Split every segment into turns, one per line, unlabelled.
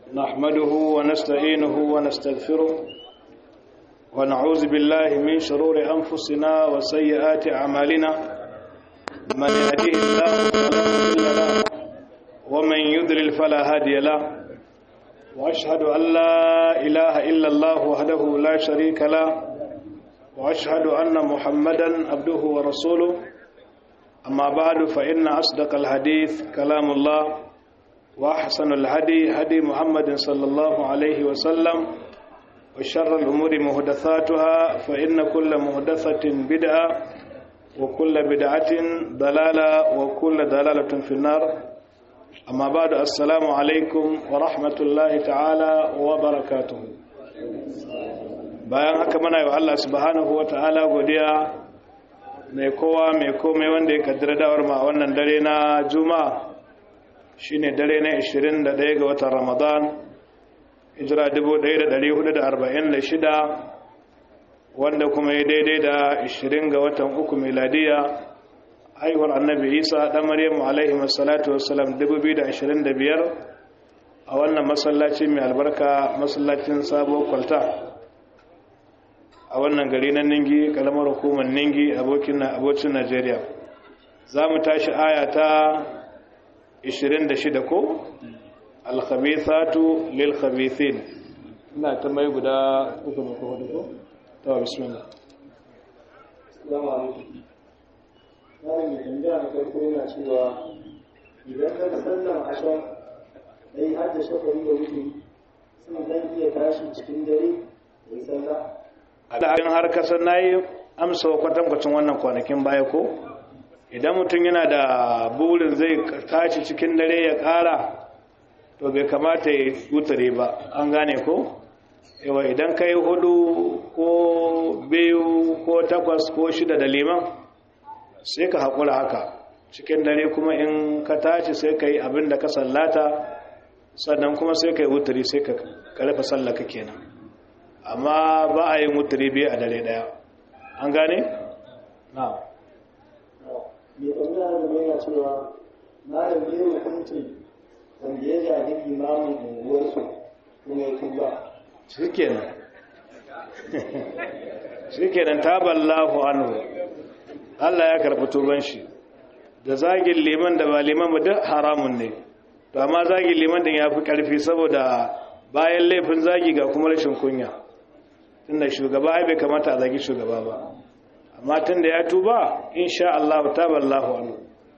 نحمده ونستعينه ونستغفره ونعوذ بالله من شرور أنفسنا وسيئات أعمالنا من يهديه الله فلا مضل له ومن يضلل فلا هادي له وأشهد أن لا إله إلا الله وحده لا شريك له وأشهد أن محمدا عبده ورسوله أما بعد فإن أصدق الحديث كلام الله وأحسن الهدي هدي محمد صلى الله عليه وسلم وشر الأمور مهدثاتها فإن كل مهدثة بدعة وكل بدعة ضلالة وكل ضلالة في النار أما بعد السلام عليكم ورحمة الله تعالى وبركاته bayan haka muna yi wa Allah subhanahu wa ta'ala godiya mai kowa mai komai wanda ya kaddara dawar ma wannan dare na juma'a shine dare na 21 ga watan ramadan hijira 1446 wanda kuma ya daidai da 20 ga watan uku miladiya haihuwar annabi isa dan maryamu alaihi wassalatu wassalam 2025 a wannan masallaci mai albarka masallacin sabo kwalta a wannan gari na ningi kalamar hukumar ningi abokin najeriya za mu tashi aya ta 26 ko alkhabithatu lil khabithin ina ta mai guda uku ne ko hudu ko ta bismillah
assalamu alaikum wani mai tambaya na farko yana cewa idan ka sallan ashar dai har da shafari da wuce sun zan iya tashi cikin dare da yi sallah
da har kasar nayi amsa kwatankwacin wannan kwanakin baya ko idan mutum yana da burin zai tashi cikin dare ya kara to bai kamata ya wutare ba an gane ko yawa idan ka yi hudu ko biyu ko takwas ko shida da liman sai ka haƙura haka cikin dare kuma in ka tashi sai ka yi abin da ka sallata sannan kuma sai ka yi wutare sai ka karfa sallaka kenan amma ba a yin wutare biyu a dare daya an gane? na'am
mai tambaya da mai yana cewa malam ne hukuncin wanda ya zaɓi imamin unguwarsu kuma ya tuba
shikenan shikenan taballahu anhu Allah ya karɓi tuban shi da zagin liman da ba liman ba duk haramun ne to amma zagin liman din ya fi ƙarfi saboda bayan laifin zagi ga kuma rashin kunya tunda shugaba ai bai kamata a zagi shugaba ba amma tunda ya tuba insha Allah taballahu anhu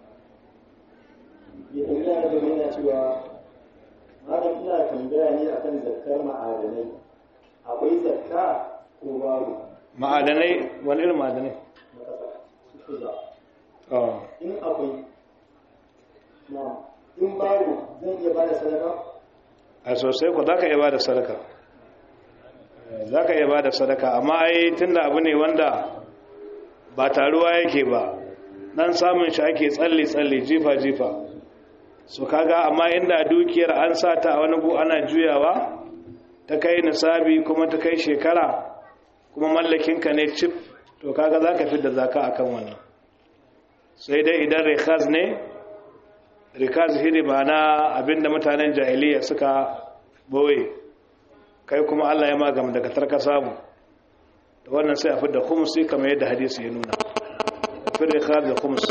mai tambaya da mai yana cewa malam ina tambaya ne akan zakkar ma'adanai akwai zakka ko babu
ma'adanai wani irin ma'adanai
na ƙasa su za
oh
in akwai na in babu zan iya bada sadaka
a sosai ku za ka iya ba da sadaka za ka iya ba da sadaka amma ai tunda abu ne wanda ba taruwa yake ba dan samun shi ake tsalle-tsalle jifa-jifa su kaga amma inda dukiyar an sa ta a wani gu ana juyawa ta kai nisabi kuma ta kai shekara kuma mallakinka ne cif to kaga za ka fi da zaka akan wannan sai dai idan rikaz ne rikaz hiri ba na abinda mutanen jahiliya suka boye kai kuma Allah ya magam daga tarka samu da wannan sai a fi da khumsi kamar yadda hadisi ya nuna fi rikaz da khums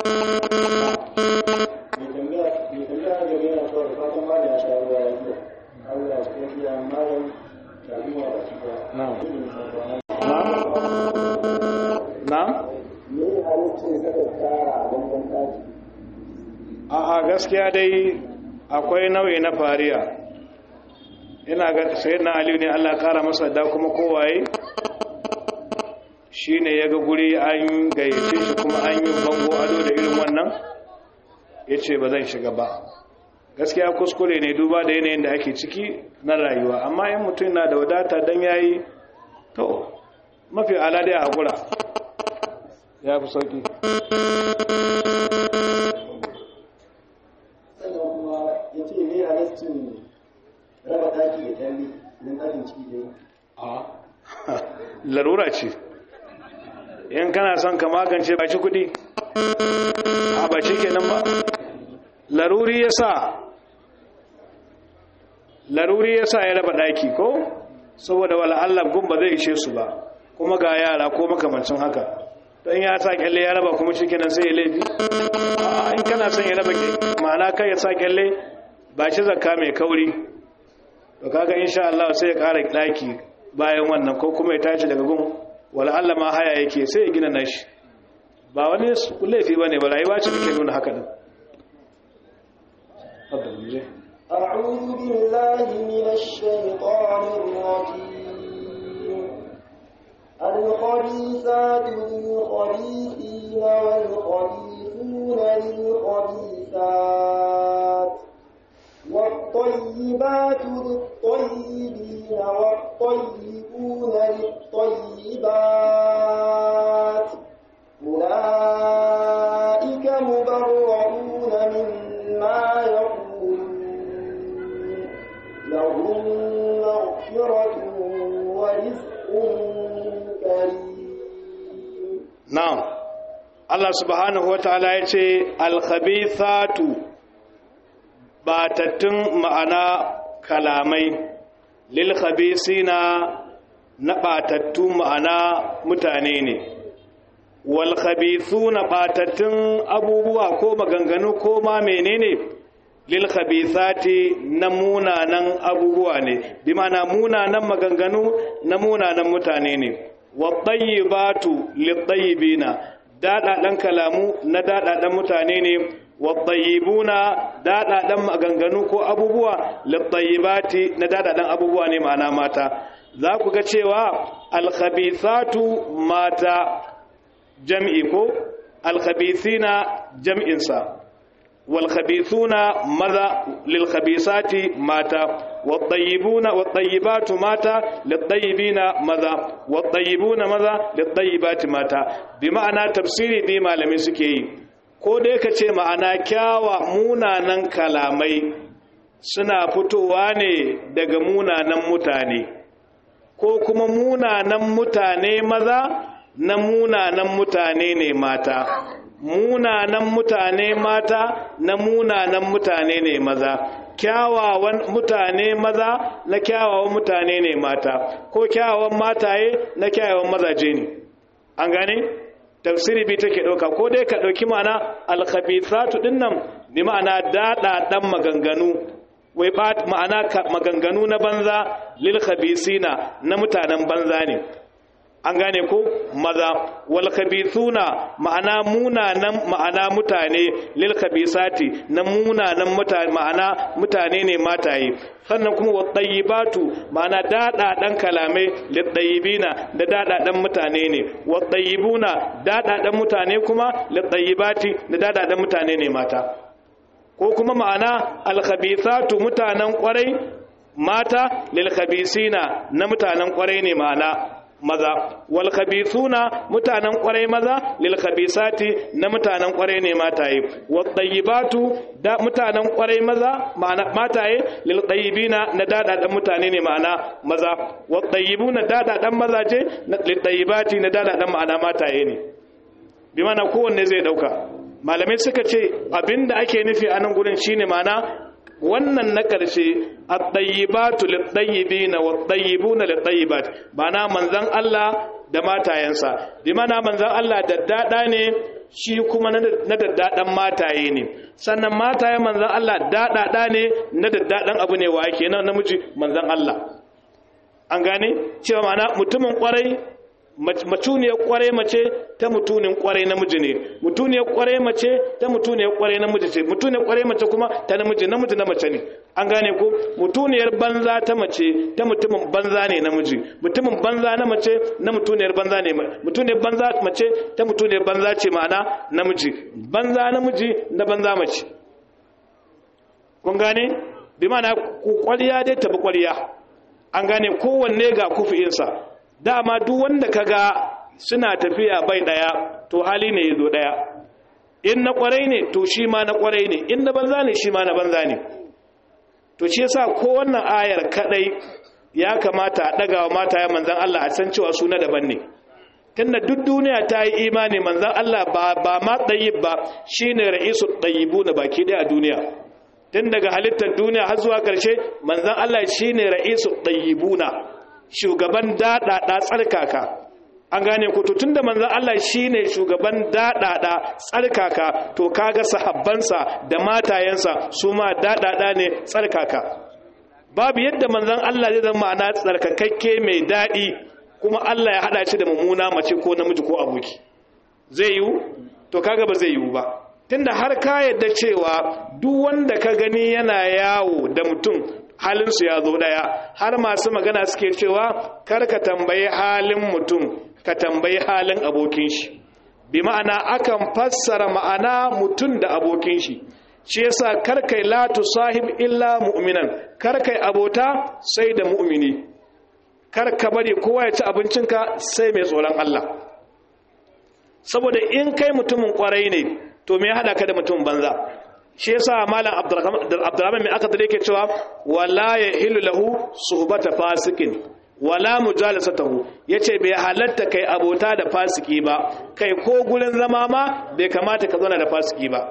mai tambaya mai tambaya da mai yana cewa da fatan malam ya sha ruwa ya zuwa Allah ya cikin iya malam da ruwa da shi ba
na'am
ne
na'am
halittar saka kara a bangon ɗaki
a gaskiya dai akwai nau'i na fariya ina ga sayyidina aliyu ne Allah ya kara masa da kuma kowaye shine yaga guri an gayyace shi kuma an yi bango ado da irin wannan yace ba zan shiga ba gaskiya kuskure ne duba da yanayin da ake ciki na rayuwa amma in mutum na da wadata dan yayi to mafi ala dai a hakura ya fi sauki
sannan kuma ya ce ne halittar raba ɗaki da kyalli don ɗakin ciki da yi
a larura ce in kana son ka magance ba shi kudi a ba shi kenan ba laruri ya sa laruri yasa ya raba daki ko saboda wala Allah gun ba zai ishe su ba kuma ga yara ko makamancin haka don ya sa kyalle ya raba kuma shikenan sai ya laifi in kana son ya raba ma'ana kai ya sa kyalle ba shi zakka mai kauri to kaga insha Allah sai ya ƙara daki bayan wannan ko kuma ya tashi daga gun wala Allah ma haya yake sai ya gina nashi ba wani laifi bane ba rayuwa ce take nuna haka din
أعوذ بالله من الشيطان الرجيم الخبيثات للخبيثين والخبيثون للخبيثات والطيبات للطيبين والطيبون للطيبات أولئك مبرؤون مما يقولون لهم مغفرة ورزق كريم
na'am Allah subhanahu wataala yace al-khabithatu batattun ma'ana kalamai lil khabisina na batattu ma'ana mutane ne wal khabithuna batattun abubuwa ko maganganu ko ma menene lil khabithati na munanan abubuwa ne bi ma'ana munanan maganganu na munanan mutane ne waɗayyibatu liɗayyibina daɗaɗen kalamu na daɗaɗen mutane ne waɗayyibuna daɗaɗen maganganu ko abubuwa liɗayyibati na daɗaɗen abubuwa ne ma'ana mata za ku ga cewa alkhabithatu mata jam'i ko alkhabithina jam'insa والخبيثون ماذا للخبيثات ماتا والطيبون والطيبات ماتا للطيبين ماذا والطيبون ماذا للطيبات ماتا بمعنى تفسيري دي malamin suke yi ko dai ka ce ma'ana kyawa munanan kalamai suna fitowa ne daga munanan mutane ko kuma munanan mutane maza na munanan mutane ne mata munanan mutane mata na munanan mutane ne maza kyawawan mutane maza na kyawawan mutane ne mata ko kyawawan mataye na kyawawan mazaje ne an gane tafsiri bi take dauka ko dai ka dauki ma'ana alkhabithatu dinnan bi ma'ana dada dan maganganu wai ba ma'ana maganganu na banza lil khabisina na mutanen banza ne an gane ko maza wal khabithuna ma'ana munanan ma'ana mutane lil khabisati na munanan mutane ma'ana mutane ne mataye sannan kuma wat tayyibatu ma'ana dada dan kalamai lit tayyibina da dada dan mutane ne wat tayyibuna dada dan mutane kuma lit tayyibati da dada dan mutane ne mata ko kuma ma'ana al khabithatu mutanen kwarai mata lil khabisina na mutanen kwarai ne ma'ana maza wal khabithuna mutanen kwarai maza lil khabisati na mutanen kwarai ne mataye wat tayyibatu da mutanen kwarai maza ma'ana mataye lil tayyibina na dadadan mutane ne ma'ana maza wat tayyibuna dadadan mazaje lil tayyibati na dadadan ma'ana mataye ne bi mana kowanne zai dauka malamai suka ce abinda ake nufi a nan gurin shine ma'ana wannan na ƙarshe at-tayyibatu lit-tayyibina wat-tayyibuna lit-tayyibat bana manzon Allah da matayensa bi mana manzon Allah daddada ne shi kuma na daddadan mataye ne sannan matayen manzon Allah dadada ne na daddadan abu ne wa kenan namiji manzon Allah an gane cewa mana mutumin kwarai mutuniyar kwarai mace ta mutunin kwarai namiji ne mutuniyar kwarai mace ta mutuniyar kwarai namiji ce mutuniyar kwarai mace kuma ta namiji namiji na mace ne an gane ko mutuniyar banza ta mace ta mutumin banza ne namiji mutumin banza na mace na mutuniyar banza ne mutuniyar banza mace ta mutuniyar banza ce ma'ana namiji banza namiji na banza mace kun gane bi ma'ana ku kwariya dai tabi kwariya an gane kowanne ga kufi'insa dama duk wanda kaga suna tafiya bai daya to hali ne yazo daya in na kwarai ne to shi ma na kwarai ne in na banza ne shi ma na banza ne to shi yasa ko wannan ayar kadai ya kamata a daga wa mata ya manzan Allah a san cewa suna daban ne tunda duk duniya ta yi imani manzan Allah ba ba ma tayyib ba shine ra'isul tayyibuna baki daya a duniya tun daga halittar duniya har zuwa ƙarshe manzon Allah shine ra'isu tayyibuna shugaban daɗaɗa tsarkaka an gane ku tun da manzon Allah shine shugaban daɗaɗa tsarkaka to kaga sahabbansa da matayensa su ma daɗaɗa ne tsarkaka babu yadda manzon Allah zai zama ma'ana tsarkakakke mai daɗi kuma Allah ya haɗa shi da mummuna mace ko namiji ko aboki zai yiwu to kaga ba zai yiwu ba tunda har ka yadda cewa duk wanda ka gani yana yawo da mutum halinsu ya zo ɗaya har masu magana suke cewa kar ka tambayi halin mutum ka tambayi halin abokin shi bi ma'ana akan fassara ma'ana mutum da abokin shi shi yasa kar kai la tusahib illa mu'minan kar kai abota sai da mu'mini kar ka bari kowa ya ci abincinka sai mai tsoron Allah saboda in kai mutumin kwarai ne to me ya hada ka da mutum banza shi yasa malam abdurrahman mai aka dare ke cewa wala yahilu lahu suhbata fasikin wala mujalasatahu yace bai halatta kai abota da fasiki ba kai ko gurin zama ma bai kamata ka zauna da fasiki ba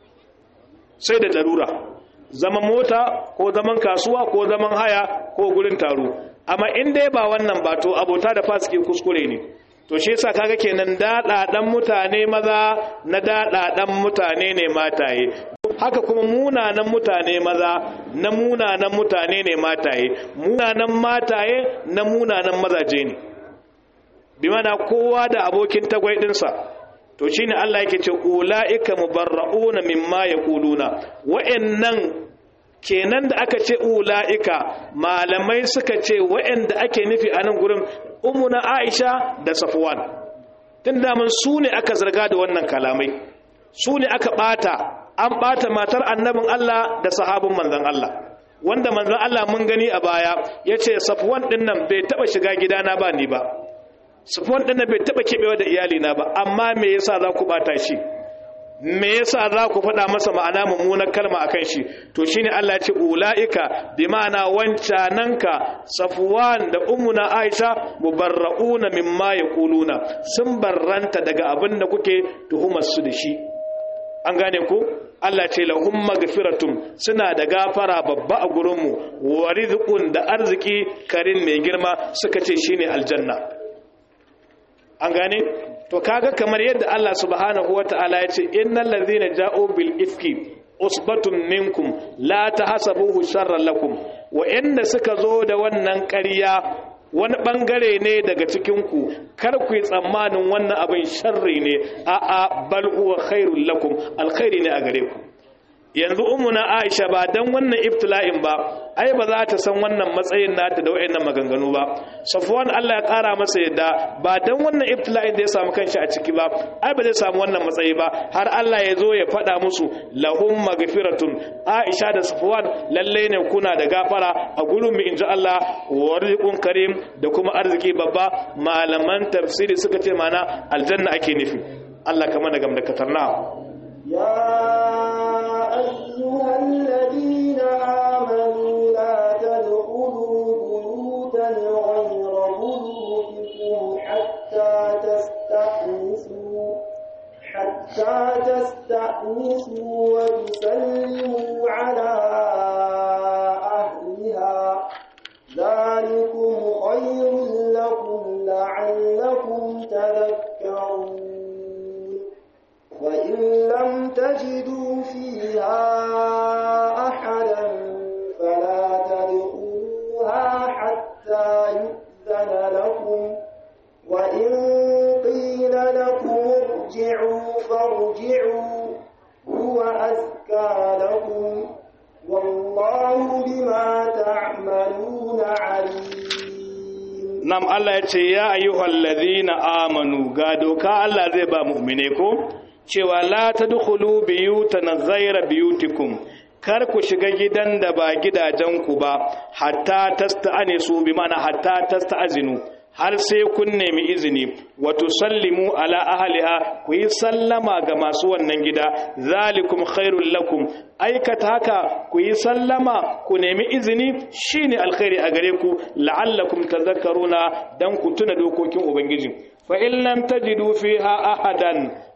sai da darura zaman mota ko zaman kasuwa ko zaman haya ko gurin taro amma in dai ba wannan ba to abota da fasiki kuskure ne to shi yasa kaga kenan daɗaɗan mutane maza na daɗaɗan mutane ne mataye haka kuma munanan mutane maza na munanan mutane ne mataye munanan mataye na munanan mazaje ne bi mana kowa da abokin tagwai ɗinsa to shine Allah yake ce ulaika mubarrauna mimma yaquluna wa'annan kenan da aka ce ulaika malamai suka ce wa'anda ake nufi a nan gurin umuna Aisha da Safwan tun da mun su ne aka zarga da wannan kalamai su ne aka bata an bata matar annabin Allah da sahabin manzon Allah wanda manzon Allah mun gani a baya yace Safwan din nan bai taba shiga gidana ba ni ba Safwan din nan bai taba kebewa da iyali na ba amma me yasa za ku bata shi me yasa za ku faɗa masa ma'ana mummunar kalma akan shi to shine Allah ya ce ulaika bi ma'ana wancananka Safwan da ummuna Aisha mubarrauna mimma yaquluna sun barranta daga abin da kuke tuhumar su da shi an gane ku Allah ce lahum magfiratun suna da gafara babba a gurinmu wa rizqun da arziki karin mai girma suka ce shine aljanna an gane to kaga kamar yadda Allah subhanahu wataala ya ce innal ladhina ja'u bil ifki usbatun minkum la tahsabuhu sharran lakum wa inda suka zo da wannan ƙarya wani bangare ne daga cikin ku kar ku yi tsammanin wannan abin sharri ne a'a bal huwa khairul lakum alkhairi ne a gare ku yanzu ummuna Aisha ba dan wannan ibtila'in ba ai ba za ta san wannan matsayin nata da wayannan maganganu ba Safwan Allah ya kara masa yadda ba dan wannan ibtila'in da ya samu kanshi a ciki ba ai ba zai samu wannan matsayi ba har Allah ya zo ya faɗa musu lahum magfiratun Aisha da Safwan lalle ne kuna da gafara a gurin mu inji Allah wa rizqun karim da kuma arziki babba malaman tafsiri suka ce mana aljanna ake nufi Allah kamar da gamdakatar na
يا أيها الذين آمنوا لا تدخلوا بيوتا غير بيوتكم حتى تستأنسوا حتى تستأنسوا وتسلموا على أهلها ذلكم خير لكم لعلكم تذكرون وإن لم تجدوا فيها أحدا فلا تدخلوها حتى يؤذن لكم وإن قيل لكم ارجعوا فارجعوا هو أزكى لكم والله بما تعملون عليم
nam Allah ya ce ya ayyuhal ladhina amanu ga doka Allah zai ba mu'mine ko cewa la tadkhulu biyutan ghayra biyutikum kar ku shiga gidan da ba gidajenku ba hatta tasta'anisu bi ma'ana hatta tasta'azinu har sai kun nemi izini wa tusallimu ala ahliha ku yi sallama ga masu wannan gida zalikum khairul lakum aikata haka ku yi sallama ku nemi izini shine alkhairi a gare ku la'allakum tadhakkaruna dan ku tuna dokokin ubangiji fa in lam tajidu fiha ahadan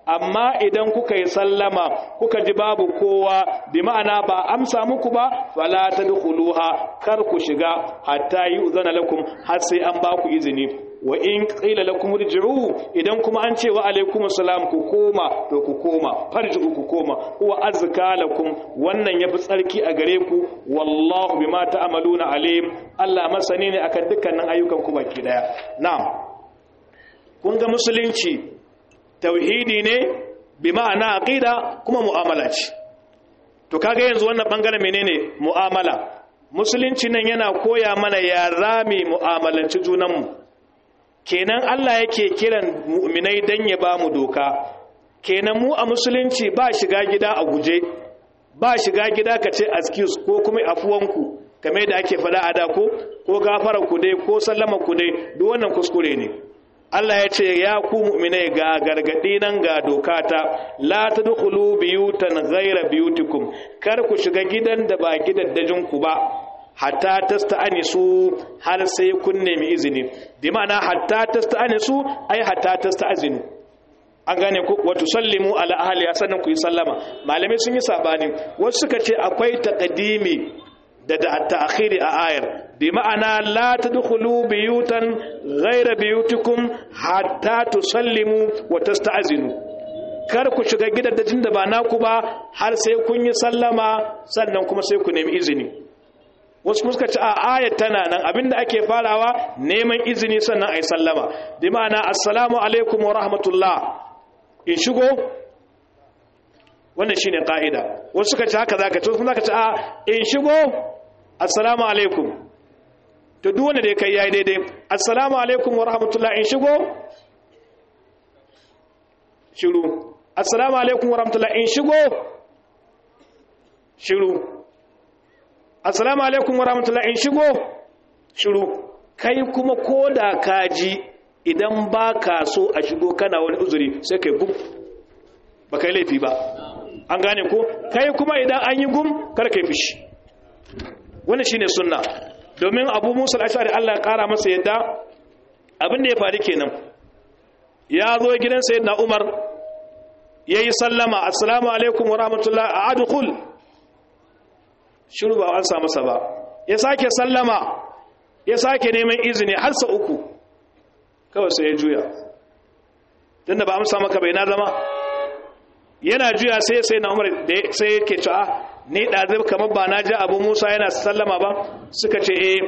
amma idan kuka yi sallama kuka ji babu kowa bi ma'ana ba amsa muku ba fala tadkhuluha kar ku shiga hatta yu'zana lakum har sai an ba ku izini wa in qila lakum irji'u idan kuma an ce wa alaikum assalam ku koma to ku koma farji'u ku koma huwa azka lakum wannan yafi tsarki a gare ku wallahu bima ta'maluna alim Allah masani ne akan dukkanin ayyukan ku baki daya na'am kun ga musulunci tauhidi ne bi ma'ana aqida kuma mu'amala ce to kaga yanzu wannan bangaren menene mu'amala musulunci nan yana koya mana ya rami mu'amalanci junanmu kenan Allah yake kiran mu'minai dan ya ba mu doka kenan mu a musulunci ba shiga gida a guje ba shiga gida ka ce excuse ko kuma afuwanku kamar da ake fada a da ko ko gafara ku dai ko sallama ku dai duk wannan kuskure ne Allah ya ce ya ku mu'minai ga gargadi nan ga dokata la tadkhulu biyutan ghayra biyutikum kar ku shiga gidan da ba gidaddajin ku ba hatta tasta'anisu har sai kun nemi izini bi ma'ana hatta tasta'anisu ai hatta tasta'zinu an gane ku wa tusallimu ala ahli sannan ku yi sallama malamai sun yi sabani wasu suka ce akwai taqdimi da da ta'khiri a ayar bi ma'ana la tadkhulu biyutan ghayra biyutikum hatta tusallimu wa tasta'zinu kar ku shiga gidajen da ba naku ba har sai kun yi sallama sannan kuma sai ku nemi izini wasu muska ci a ayat tana nan abinda ake farawa neman izini sannan ai sallama bi ma'ana assalamu alaikum wa rahmatullah in shigo wannan shine ka'ida wasu suka ci haka zaka ci wasu zaka ci a in shigo assalamu alaikum to duk wanda da kai yayi daidai assalamu alaikum wa rahmatullah in shigo shiru assalamu alaikum wa rahmatullah in shigo shiru assalamu alaikum wa rahmatullah in shigo shiru kai kuma koda kaji idan ba ka so a shigo kana wani uzuri sai kai gum ba kai laifi ba an gane ko kai kuma idan an yi gum kar kai fishi wannan shine sunna domin abu musa al-ashari Allah ya kara masa yadda abin da ya faru kenan ya zo gidan sayyidina umar yayi sallama assalamu alaikum wa rahmatullah adkhul shiru ba an sa masa ba ya sake sallama ya sake neman izini har sa uku kawai sai ya juya tunda ba amsa maka bai na zama yana juya sai sai na umar sai yake cewa ni ɗazib kamar ba na ji abu musa yana sallama ba suka ce eh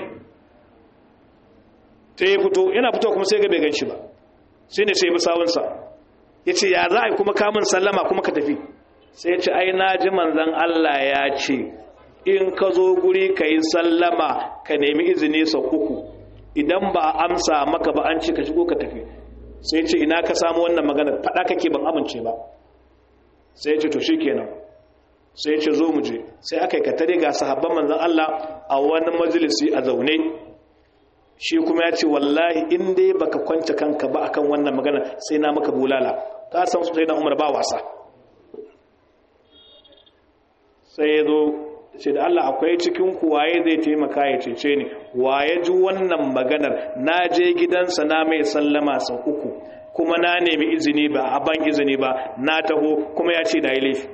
ta yi fito yana fito kuma sai ga bai gan shi ba sai ne sai bi sawunsa ya ce ya za a yi kuma kamun sallama kuma ka tafi sai ya ce ai na ji manzan allah ya ce in ka zo guri ka yi sallama ka nemi izini sau uku idan ba amsa maka ba an ce ka shigo ka tafi sai ce ina ka samu wannan magana faɗa kake ban amince ba sai ce to shi kenan sai ce zo mu je sai aka yi katare ga sahabban manzan Allah a wani majalisi a zaune shi kuma ya ce wallahi in dai baka kwance kanka ba akan wannan magana sai na maka bulala ka san sai na umar ba wasa sai ya zo ce da Allah akwai cikin ku waye zai taimaka ya cece ni waye ji wannan maganar na je gidansa na mai sallama sau uku kuma na nemi izini ba a ban izini ba na taho kuma ya ce da yi laifi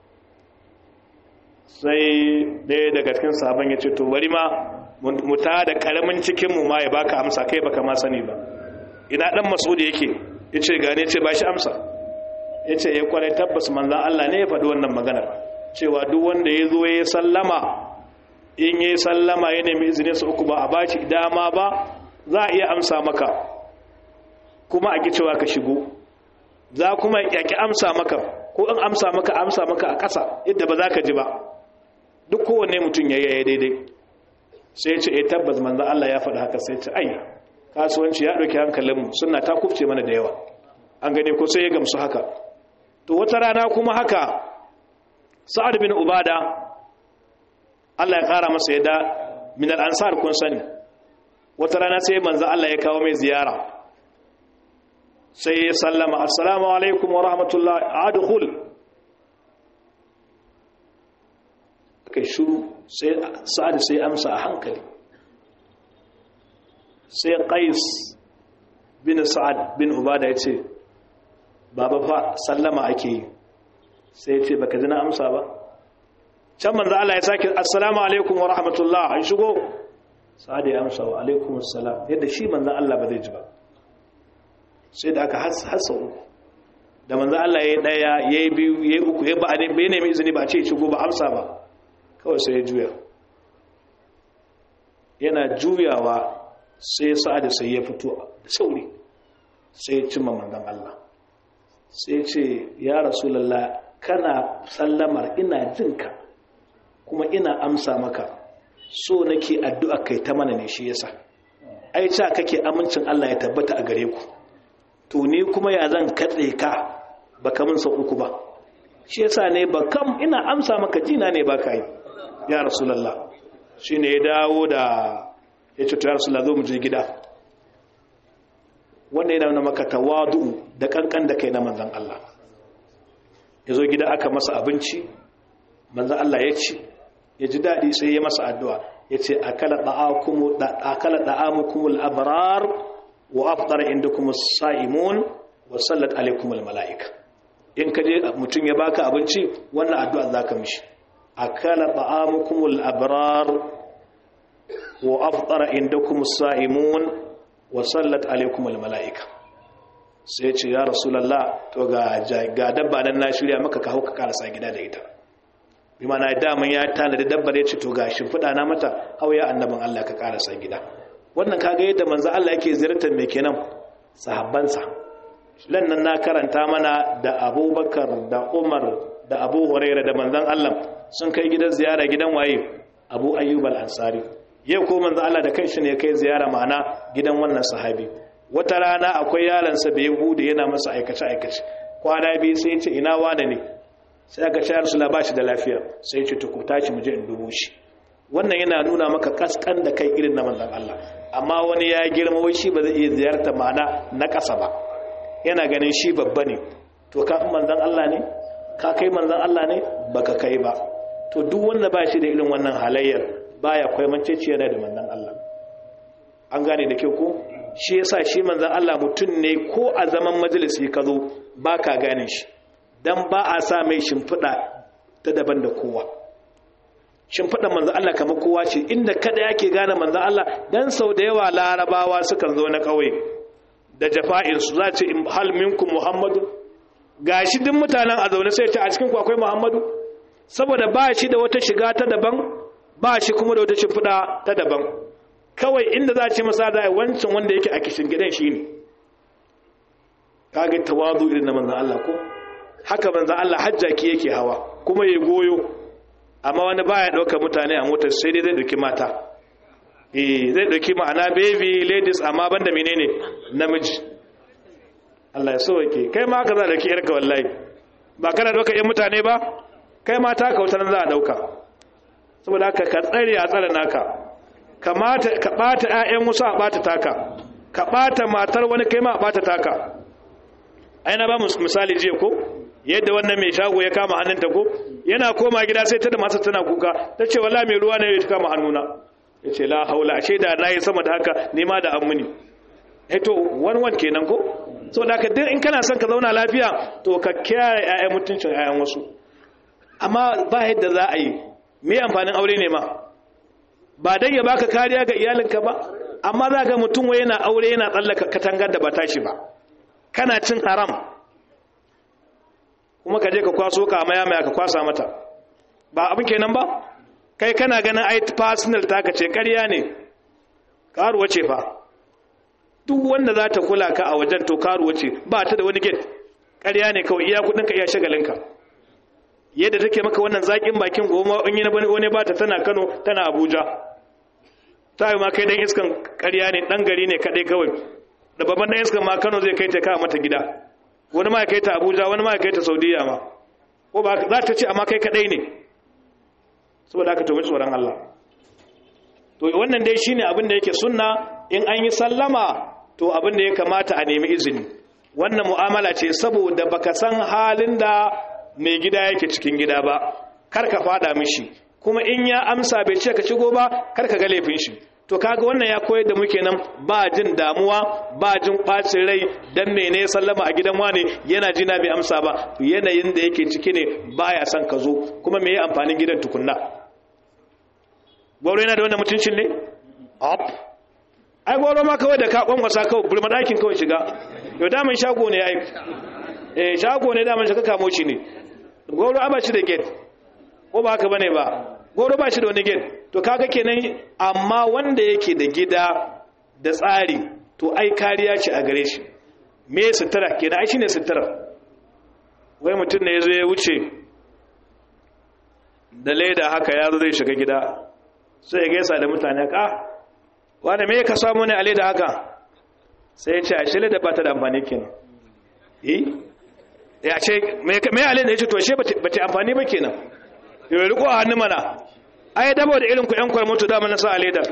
sai ɗaya daga cikin sabon ya ce to bari ma mu ta da ƙaramin cikinmu ma ya baka amsa kai baka ma sani ba ina ɗan masu da yake ya ce gane ce ba shi amsa ya ce ya kwarai tabbas manzan Allah ne ya faɗi wannan maganar cewa duk wanda ya zo ya sallama in ya sallama ya nemi izinin sa uku ba a bashi dama ba za a iya amsa maka kuma a cewa ka shigo za kuma ya ki amsa maka ko in amsa maka amsa maka a ƙasa yadda ba za ka ji ba duk kowanne mutum ya yaya daidai sai ce eh tabbas manzan Allah ya faɗi haka sai ce ai kasuwanci ya ɗauki hankalinmu suna ta kufce mana da yawa an gane ko sai ya gamsu haka to wata rana kuma haka sa'ad bin ubada Allah ya kara masa yadda min al-ansar kun sani wata rana sai manzo Allah ya kawo mai ziyara sai ya sallama assalamu alaikum wa rahmatullah adkhul kai shuru sai sa'ad sai amsa a hankali sai qais bin sa'ad bin ubada ya ce baba fa sallama ake yi sai ce baka ji na amsa ba can manzo Allah ya sake assalamu alaikum wa rahmatullah an shigo sa'ada ya amsa wa alaikum assalam yadda shi manzo Allah ba zai ji ba sai da aka hasa uku da manzo Allah ya yi daya ya yi biyu ya yi uku ya ba ne bai nemi izini ba ce shigo ba amsa ba kawai sai ya juya yana juyawa sai ya sa'ada sai ya fito da sauri sai ya cimma manzon Allah sai ce ya rasulallah kana sallamar ina jinka kuma ina amsa maka so nake addu'a kai ta mana ne shi yasa ai ca kake amincin Allah ya tabbata a gare ku to ni kuma ya zan katse ka baka min sau uku ba shi yasa ne ba kam ina amsa maka jina ne ba yi ya rasulallah shine ya dawo da ya ce to ya rasulallah zo mu je gida wanda yana maka tawadu da kankan da kai na manzan Allah ya zo gida aka masa abinci manzan Allah ya ci ya ji daɗi sai ya masa addu'a ya ce akala ɗa'amukumul abrar wa aftar inda kuma sa'imun wa sallat alaikumul mala'ika in ka je mutum ya baka abinci wannan addu'a za ka mishi akala ɗa'amukumul abrar wa aftar inda kuma sa'imun wasallat alaikum almala'ika sai ce ya rasulallah to ga ga dabba nan na shirya maka ka hauka karasa gida da ita bi mana daman ya tanadi dabbar ya ce to ga shimfiɗa na mata hauya annabin Allah ka karasa gida wannan kaga yadda manzo Allah yake ziyartar me kenan sahabbansa lan nan na karanta mana da Abubakar da Umar da Abu Hurairah da manzon Allah sun kai gidan ziyara gidan waye Abu Ayyub al-Ansari yau ko manzo Allah da kanshi ne kai ziyara ma'ana gidan wannan sahabi wata rana akwai yaransa bai hude yana masa aikace aikace kwana biyu sai ya ce ina wane ne sai aka shayar su ba shi da lafiya sai ya ce to ku tashi mu je in dubo shi wannan yana nuna maka kaskan da kai irin na manzon Allah amma wani ya girma wai shi ba zai iya ziyarta ma'ana na ƙasa ba yana ganin shi babba ne to ka manzon Allah ne ka kai manzon Allah ne baka kai ba to duk wanda ba shi da irin wannan halayyar baya kwaimaceciya da manzan Allah an gane da kyau ko shi yasa shi manzan Allah mutum ne ko a zaman majalisi ka zo ba ka gane shi don ba a sa mai shimfiɗa ta daban da kowa shimfiɗa manzan Allah kamar kowa ce inda kada yake gane manzan Allah don sau da yawa larabawa sukan zo na ƙauye da jafa'insu za ce hal minkum muhammadu ga shi duk mutanen a zaune sai ce a cikin akwai muhammadu saboda ba shi da wata shiga ta daban ba shi kuma da wata shimfiɗa ta daban kawai inda za a ce masa da wancan wanda yake a kishin gidan shi ne kage tawazu irin na manzan Allah ko haka manzan Allah hajjaki yake hawa kuma ya goyo amma wani baya ɗaukar mutane a motar sai dai zai ɗauki mata eh zai ɗauki ma'ana baby ladies amma banda menene namiji Allah ya so yake kai ma haka za a ɗauki yarka wallahi ba kana ɗaukar yan mutane ba kai ma ta kautar za a ɗauka saboda haka ka tsare a tsare naka kamata ka bata ƴaƴan wasu a bata taka ka bata matar wani kai ma a bata taka ai na ba mu misali jiya ko yadda wannan mai shago ya kama hannunta ko yana koma gida sai ta da masa tana kuka ta ce wallahi mai ruwa ne ya kama hannuna ya ce la haula ashe da na yi sama da haka nema da an muni eh to wan wan kenan ko saboda haka duk in kana son ka zauna lafiya to ka kiyaye ƴaƴan mutuncin ƴaƴan wasu amma ba yadda za a yi me amfanin aure ne ma ba dan ya baka kariya ga iyalinka ba amma za ga mutum wai yana aure yana tsallaka katangar da ba tashi ba kana cin haram kuma ka je ka kwaso ka maya maya ka kwasa mata ba abin kenan ba kai kana ganin ai personal taka ce ƙarya ne karuwa ce fa duk wanda za ta kula ka a wajen to karuwa ce ba ta da wani gate ƙarya ne kawai iya kudinka iya shagalinka yadda take maka wannan zaƙin bakin goma in yi na bane wani ba ta tana kano tana abuja ta yi ma kai dan iskan ƙarya ne ɗan gari ne kaɗai kawai da babban ɗan iskan ma kano zai kai ta kawo mata gida wani ma ya kai ta abuja wani ma ya kai ta saudiya ma ko ba za ta ce amma kai kaɗai ne saboda haka to tsoron allah to wannan dai shine abin da yake sunna in an yi sallama to abin da ya kamata a nemi izini wannan mu'amala ce saboda baka san halin da mai gida yake cikin gida ba kar ka fada mishi kuma in ya amsa bai ce ka shigo ba kar ka ga laifin shi to to kaga wannan ya koyar da muke nan ba jin damuwa ba jin ɓacin rai dan mene sallama a gidan wane yana jina bai amsa ba yanayin da yake ciki ne baya son ka zo kuma me amfanin gidan tukunna gwaro yana da wannan mutuncin ne up ai gwaro ma kawai da ka kwankwasa kawai burma ɗakin kawai shiga yau daman shago ne ai eh shago ne daman shiga kamo shi ne gwaro a ba shi da gate ko ba haka bane ba goro ba shi da wani gate to kaga kenan amma wanda yake da gida da tsari to ai kariya ce a gare shi me sutura kenan ai shine sutura wai mutum ne yazo ya wuce da leda haka ya zo zai shiga gida sai ya gaisa da mutane ka wanda me ka samu ne a leda haka sai ya ce a shile da ba ta da amfani kenan eh ya ce me me a leda ya ce to she ba ta amfani ba kenan yau riko a hannu mana ai dabo da irin ku yan kwarmutu dama na sa a leda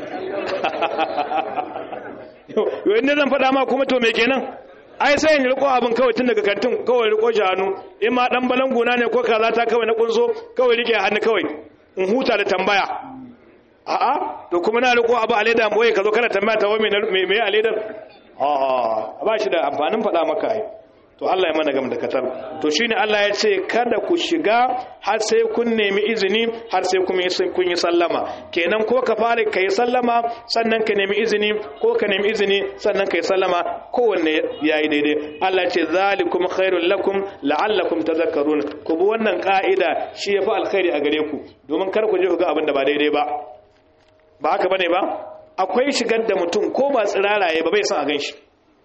yau inda zan faɗa ma kuma to me kenan ai sai in riko abin kawai tun daga kantin kawai riko shi hannu in ma dan balanguna ne ko kaza ta kawai na kunso kawai rike hannu kawai in huta da tambaya a'a to kuma na riko abu a leda boye ka zo kana tambaya ta wai me me a ledar a'a ba shi da amfanin faɗa maka ai to Allah ya mana gam da katar to shine Allah ya ce kada ku shiga har sai kun nemi izini har sai kun yi kun yi sallama kenan ko ka fara kai sallama sannan ka nemi izini ko ka nemi izini sannan kai sallama kowanne yayi daidai Allah ya ce zalikum khairul lakum la'allakum tadhakkarun ku bi wannan ka'ida shi yafi alkhairi a gare ku domin kar ku je ku ga abin da ba daidai ba ba haka bane ba akwai shigar da mutum ko ba tsiraraye ba bai san a ganshi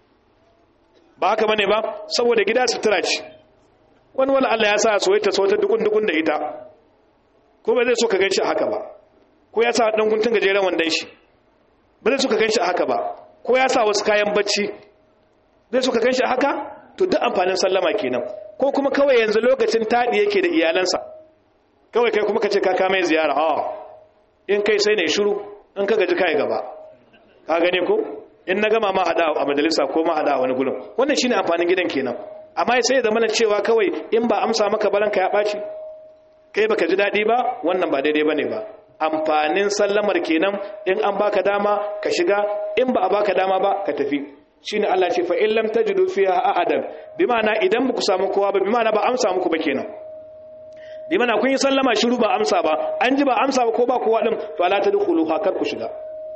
ba haka bane ba saboda gida sutura ce wani wala Allah ya sa soyayya so ta dukun dukun da ita ko ba zai so ka ganshi haka ba ko ya sa dan guntun gajeren wandan shi ba zai so ka ganshi haka ba ko ya sa wasu kayan bacci zai so ka ganshi haka to duk amfanin sallama kenan ko kuma kawai yanzu lokacin tadi yake da iyalansa kawai kai kuma ka ce ka kama ziyara a in kai sai ne shiru in ka gaji kai gaba ka gane ko in na gama ma hada a majalisa ko ma hada a wani gurin wannan shine amfanin gidan kenan amma sai ya zama cewa kawai in ba amsa maka baranka ya baci kai baka ji dadi ba wannan ba daidai bane ba amfanin sallamar kenan in an baka dama ka shiga in ba a baka dama ba ka tafi shine Allah ce fa in lam tajidu fiha ahadan bi ma'ana idan ba ku samu kowa ba bi ma'ana ba amsa muku ba kenan bi ma'ana kun yi sallama shiru ba amsa ba an ji ba amsa ba ko ba kowa din to la tadkhulu kar ku shiga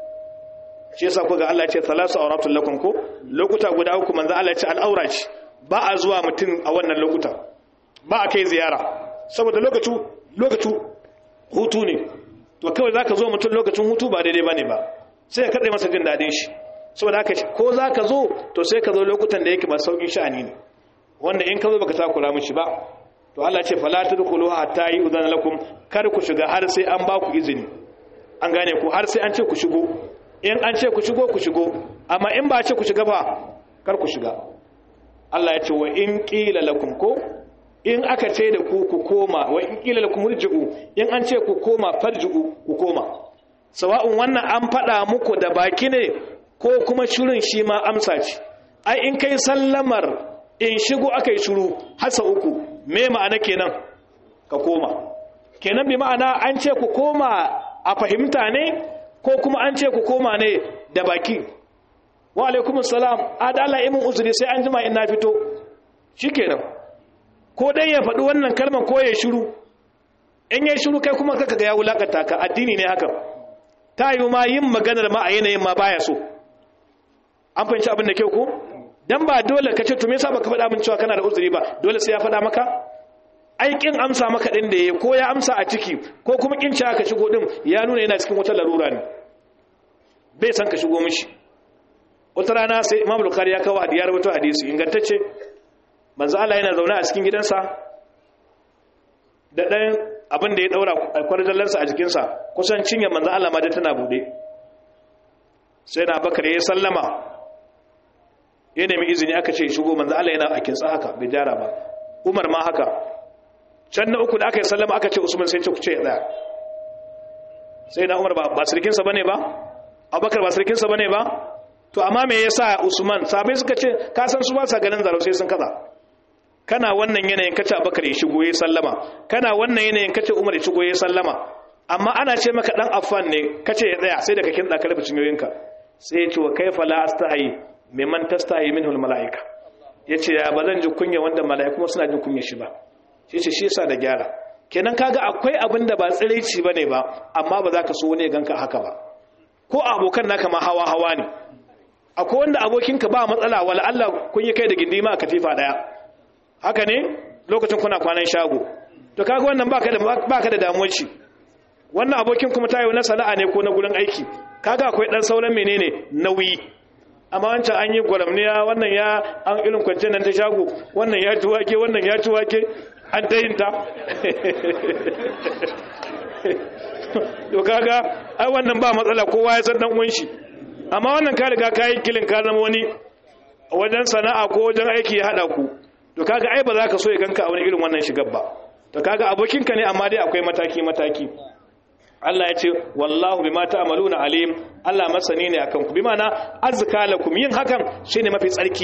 shi yasa kuga Allah ya ce salasu auratul lakum ko lokuta guda uku manzo Allah ya ce al'aura ce ba a zuwa mutum a wannan lokuta ba a kai ziyara saboda lokacin lokacin hutu ne to kawai zaka zo mutum lokacin hutu ba daidai bane ba sai ka kade masa jin dadin shi saboda haka ko zaka zo to sai ka zo lokutan da yake ba saukin sha'ani ne wanda in ka zo baka takura mishi ba to Allah ya ce fala tadkhulu hatta yu'zana lakum kar ku shiga har sai an ba ku izini an gane ku har sai an ce ku shigo in an ce ku shigo ku shigo amma in ba ce ku shiga ba kar ku shiga Allah ya ce wa in qila lakum ko in aka ce da ku ku koma wa in qila lakum rji'u in an ce ku koma farji'u ku koma sawa'un wannan an faɗa muku da baki ne ko kuma shirin shi ma amsa ce ai in kai sallamar in shigo aka yi shiru hasa uku me ma'ana kenan ka koma kenan bi ma'ana an ce ku koma a fahimta ne ko kuma an ce ku koma ne da baki wa alaikumus salam adala imin uzuri sai an jima in na fito shikenan ko dai ya faɗi wannan kalmar ko ya shiru in ya shiru kai kuma kaka ga ya wulakanta ka addini ne haka ta yi ma yin maganar ma a yanayin ma baya so an fahimci abin da kyau ko dan ba dole ka ce to me yasa baka faɗa min cewa kana da uzuri ba dole sai ya faɗa maka aikin amsa maka din da yayi ko ya amsa a ciki ko kuma kin ci aka shigo din ya nuna yana cikin wata larura ne bai san ka shigo mishi wata rana sai Imam Bukhari ya kawo hadiyar wato hadisi ingantacce manzo Allah yana zaune a cikin gidansa da dan abin da ya daura kwarjallansa a jikinsa kusan cinye manzo Allah ma da tana bude sai na bakar ya sallama ya nemi izini aka ce shigo manzo Allah yana a kinsa haka bai jara ba Umar ma haka can na uku da aka yi sallama aka ce Usman sai ce ku ce tsaya sai na Umar ba sirkinsa bane ba Abubakar ba sirkinsa bane ba to amma me yasa Usman sabai suka ce ka san su ba sa ganin zaro sai sun kaza kana wannan yanayin kace Abubakar ya shigo ya sallama kana wannan yanayin kace Umar ya shigo ya sallama amma ana ce maka dan affan ne kace ya tsaya sai da ka kinda kalbi cinyoyinka sai ya ce wa kaifa la astahi mimman tastahi minhu almalaika yace ya bazan ji kunya wanda malaiku kuma suna jin kunya shi ba shi ce shi yasa da gyara kenan kaga akwai abin da ba tsiraici bane ba amma ba za ka so wani ganka haka ba ko abokan naka ma hawa hawa ne akwai wanda abokinka ba matsala wala Allah kun yi kai da gindima a katifa daya haka ne lokacin kuna kwanan shago to kaga wannan baka da baka da damuwar shi wannan abokin kuma tayo na sana'a ne ko na gurin aiki kaga akwai dan sauran menene nauyi amma wancan an yi gwaramniya wannan ya an irin kwance nan ta shago wannan ya ci wake wannan ya ci wake an ta yin ta to kaga ai wannan ba matsala kowa ya san dan uwan shi amma wannan ka riga ka yi kilin ka zama wani wajen sana'a ko wajen aiki ya hada ku to kaga ai ba za ka so ya ganka a wani irin wannan shigar ba to kaga abokinka ne amma dai akwai mataki mataki Allah ya ce wallahu bima ta'maluna alim Allah masani ne akan ku bima na azka lakum yin hakan shine mafi tsarki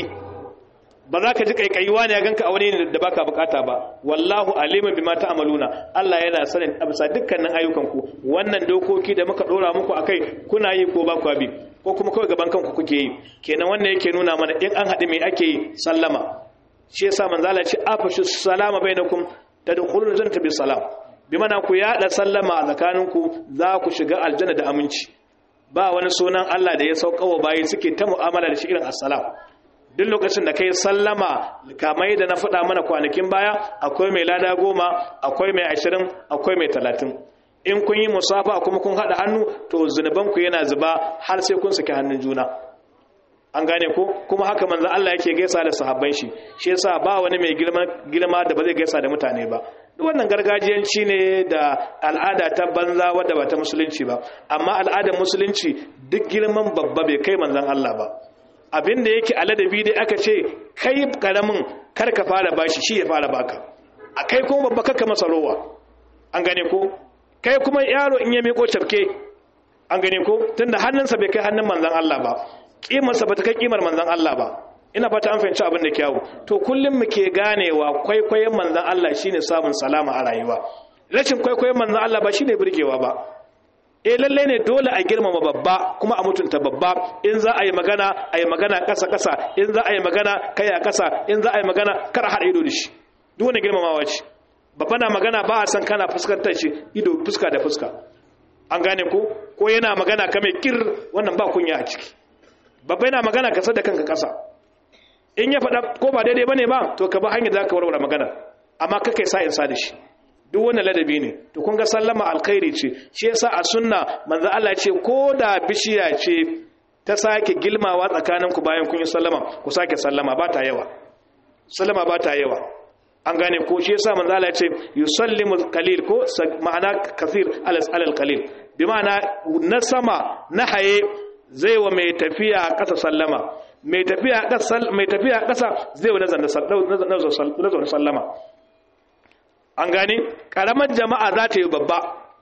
ba za ka ji kaikaiwa ne ya ganka a wani ne da baka bukata ba wallahu alimin bima ta'maluna Allah yana sanin abisa dukkanin ayyukan ku wannan dokoki da muka dora muku akai kuna yi ko ba ku bi ko kuma kawai gaban kanku kuke yi kenan wannan yake nuna mana in an haɗu me ake yi sallama shi yasa manzo Allah ya ce afashu salama bainakum tadkhuluna jannata bi salam bi mana ku yada sallama a tsakaninku za ku shiga aljanna da aminci ba wani sunan Allah da ya saukawa bayi suke ta mu'amala da shi irin assalam duk lokacin da kai sallama kamar da na faɗa mana kwanakin baya akwai mai lada goma akwai mai ashirin akwai mai talatin in kun yi musafa kuma kun haɗa hannu to zunubanku yana zuba har sai kun saki hannun juna an gane ko kuma haka manzan Allah yake gaisa da sahabban shi shi yasa ba wani mai girma da ba zai gaisa da mutane ba duk wannan gargajiyanci ne da al'ada ta banza wadda ba ta musulunci ba amma al'adar musulunci duk girman babba bai kai manzan Allah ba abin da yake aladabi dai aka ce kai karamin kar ka fara bashi shi ya fara baka a kai kuma babba kaka masa rowa an gane ko kai kuma yaro in ya miko cafke an gane ko tunda hannunsa bai kai hannun manzan Allah ba kimarsa ba ta kai kimar manzan Allah ba ina fata an fahimci abin da kyawu to kullum muke ganewa kwaikwayon manzan Allah shine samun salama a rayuwa rashin kwaikwayon manzan Allah ba shine burgewa ba eh lalle ne dole a girmama babba kuma a mutunta babba in za a yi magana a yi magana ƙasa ƙasa in za a yi magana kai a ƙasa in za a yi magana kar a haɗa ido da shi duk wani girmamawa ce babba na magana ba a san kana fuskantar shi ido fuska da fuska an gane ko ko yana magana ka mai kir wannan ba kunya a ciki babba yana magana ka da kanka ƙasa in ya faɗa ko ba daidai bane ba to ka ba hanyar da ka warware magana amma kakai sa in sa da shi duk wannan ladabi ne to kun ga sallama alkhairi ce shi yasa a sunna manzo Allah ce ko da bishiya ce ta sake gilmawa tsakanin ku bayan kun yi sallama ku sake sallama ba ta yawa sallama ba ta yawa an gane ko shi yasa manzo Allah ya ce yusallimu qalil ko ma'ana kathir alal qalil bi ma'ana na sama na haye zai wa mai tafiya ƙasa sallama mai tafiya ƙasa mai tafiya ƙasa zai wa nazar sallama an gane karamar jama'a za ta yi babba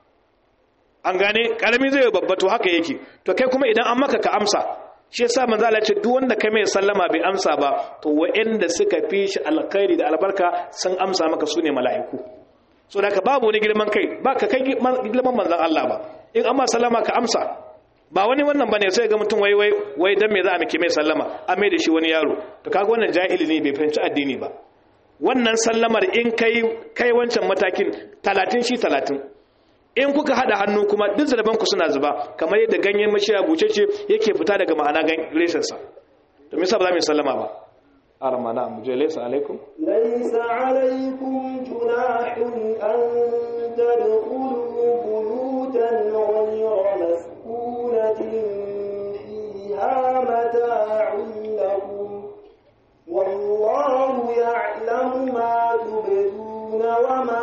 an gane karami zai yi babba to haka yake to kai kuma idan an maka ka amsa shi yasa manzo Allah ce duk wanda kai mai sallama bai amsa ba to wa'anda suka fi shi alkhairi da albarka sun amsa maka sune mala'iku so da ka babu wani girman kai ba ka kai girman manzon Allah ba in amma sallama ka amsa ba wani wannan bane sai ga mutum wai wai wai dan me za a miki mai sallama an mai da shi wani yaro to kaga wannan jahili ne bai fahimci addini ba wannan sallamar in kai kai wancan matakin 30 shi 30 in kuka hada hannu kuma duk zaraban ku suna zuba kamar yadda ganyen mashiya bucece yake fita daga ma'ana gan reshen sa to me yasa ba za mu sallama ba armana mu je laysa alaikum
laysa alaikum junahun an tadkhulu buyutan ghayra maskunatin fiha mata'un lakum والله يعلم ما تبدون وما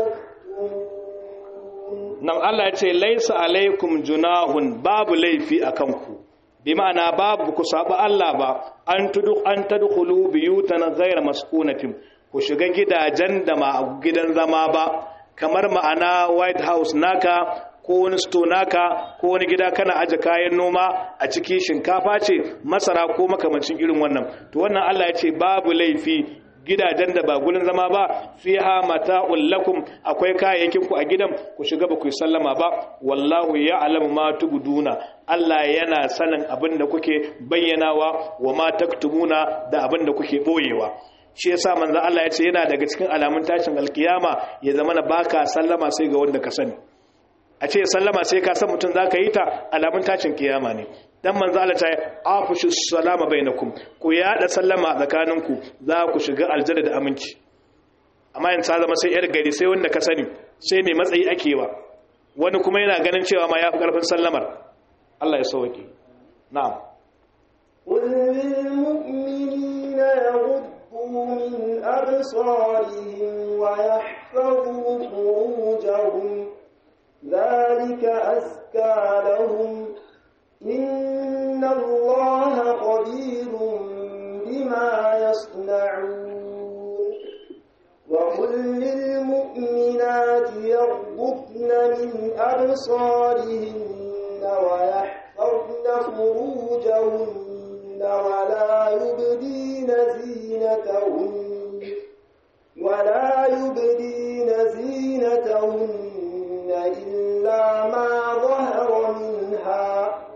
تكتمون
nan Allah ya ce laisa alaikum junahun babu laifi a kanku bi ma'ana babu ku saba Allah ba an tudu an tadkhulu biyutan ghayra maskunatin ku shiga gidajen da ma gidan zama ba kamar ma'ana white house naka ko wani sto naka ko wani gida kana aje kayan noma a ciki shinkafa ce masara ko makamancin irin wannan to wannan Allah ya ce babu laifi gidajen da ba gurin zama ba fiha mata'ul lakum akwai kayayyakin ku a gidan ku shiga ba ku sallama ba wallahu ya'lamu ma tubduna Allah yana sanin abin da kuke bayyanawa wa ma taktumuna da abin da kuke boyewa shi yasa manzo Allah ya ce yana daga cikin alamun tashin alkiyama ya zama na baka sallama sai ga wanda ka sani a ce sallama sai ka san mutum zaka yi ta alamun tashin kiyama ne dan manzo Allah ta afushu salama bainakum ku yada sallama a tsakaninku za ku shiga aljanna da aminci amma in ta zama sai yar gari sai wanda ka sani sai mai matsayi akewa wani kuma yana ganin cewa ma yafi karfin sallamar Allah ya sauke na'am
قل للمؤمنين يغضوا من أبصارهم ويحفظوا فروجهم ذلك أزكى لهم إن الله خبير بما يصنعون وقل للمؤمنات يغضبن من أبصارهن ويحفظن فروجهن ولا يبدين زينتهن ولا يبدين زينتهن إلا ما ظهر منها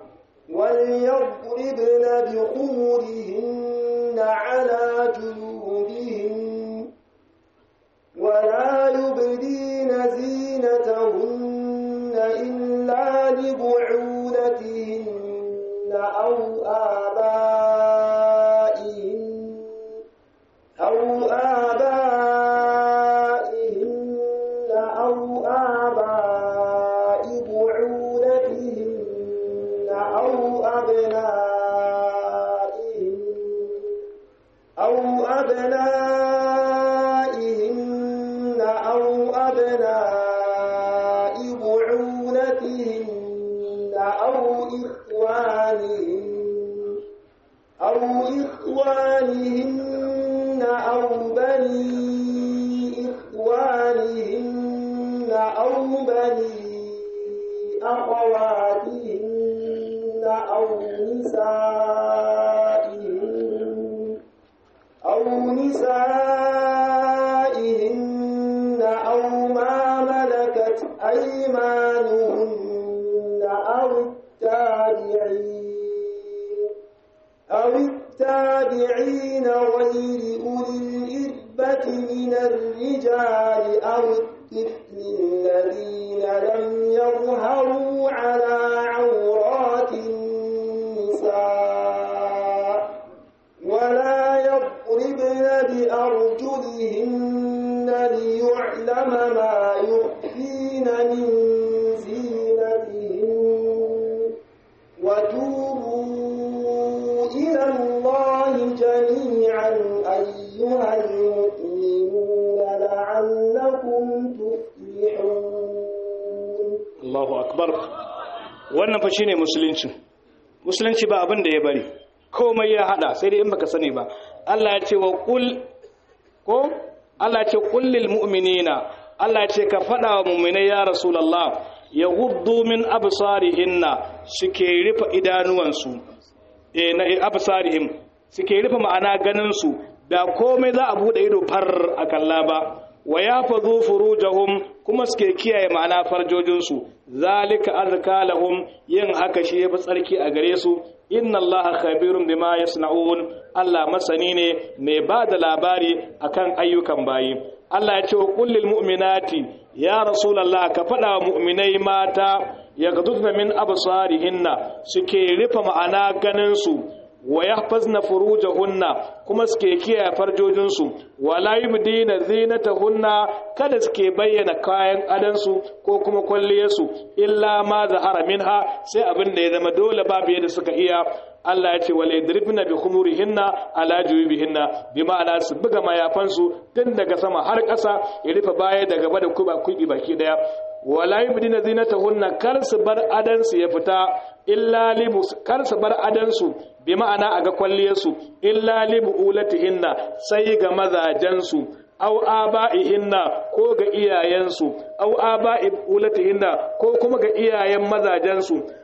وليضربن بخمرهن على جنوبهن ولا يبدين زينتهن إلا لبعولتهن أو آبائهن أو آبائهن أو آباء بعولتهن أو أبنائهن أو أبنائهن أو أبناء بعولتهن أو إخوانهن أو إخوانهن أو بني إخوانهن أو بني أخواتهن أو نسائهن أو نسائهن أو ما ملكت أيمانهن أو التابعين أو التابعين غير أولي الإربة من الرجال أو الطفل الذين لم يظهروا على عورات النساء ولا يضربن بأرجلهن ليعلم ما يخفين من زينتهن وتوبوا إلى الله جميعا أيها المؤمنون لعلكم تفلحون
Allahu akbar wannan fa shine musulunci musulunci ba abin da ya bari komai ya hada sai dai in baka sani ba Allah ya ce wa qul ko Allah ya ce qul lil mu'minina Allah ya ce ka fada wa mu'minai ya rasulullah yaghuddu min absarihinna suke rufe idanuwansu eh na absarihim suke rufe ma'ana ganin su da komai za a bude ido far a kalla ba wa ya fazo furujahum kuma suke kiyaye ma'ana farjojinsu zalika azka lahum yin haka shi yafi tsarki a gare su inna allaha khabirun bima yasna'un Allah masani ne mai ba da labari akan ayyukan bayi Allah ya ce wa kullil mu'minati ya rasulullah ka faɗa wa mu'minai mata yaghdudna min absarihinna suke rufe ma'ana ganin su wa yahfazna furujahunna kuma suke kiyaye farjojinsu wala yubdina zinatahunna kada suke bayyana kayan adansu ko kuma kwalliyarsu illa ma zahara minha sai abin da ya zama dole babu yadda suka iya Allah ya ce wala yadribna bi khumurihinna ala jubihinna bi ma'ana su buga mayafansu tun daga sama har ƙasa ya rufe baya da gaba da kuba kubi baki daya wala yubdina zinatahunna kar su bar adansu ya fita illa libu kar su bar adansu bi ma'ana a ga kwalliyarsu illa libu ulatihinna sai ga mazajensu aw aba'ihinna ko ga iyayensu aw aba'i ulatihinna ko kuma ga iyayen mazajensu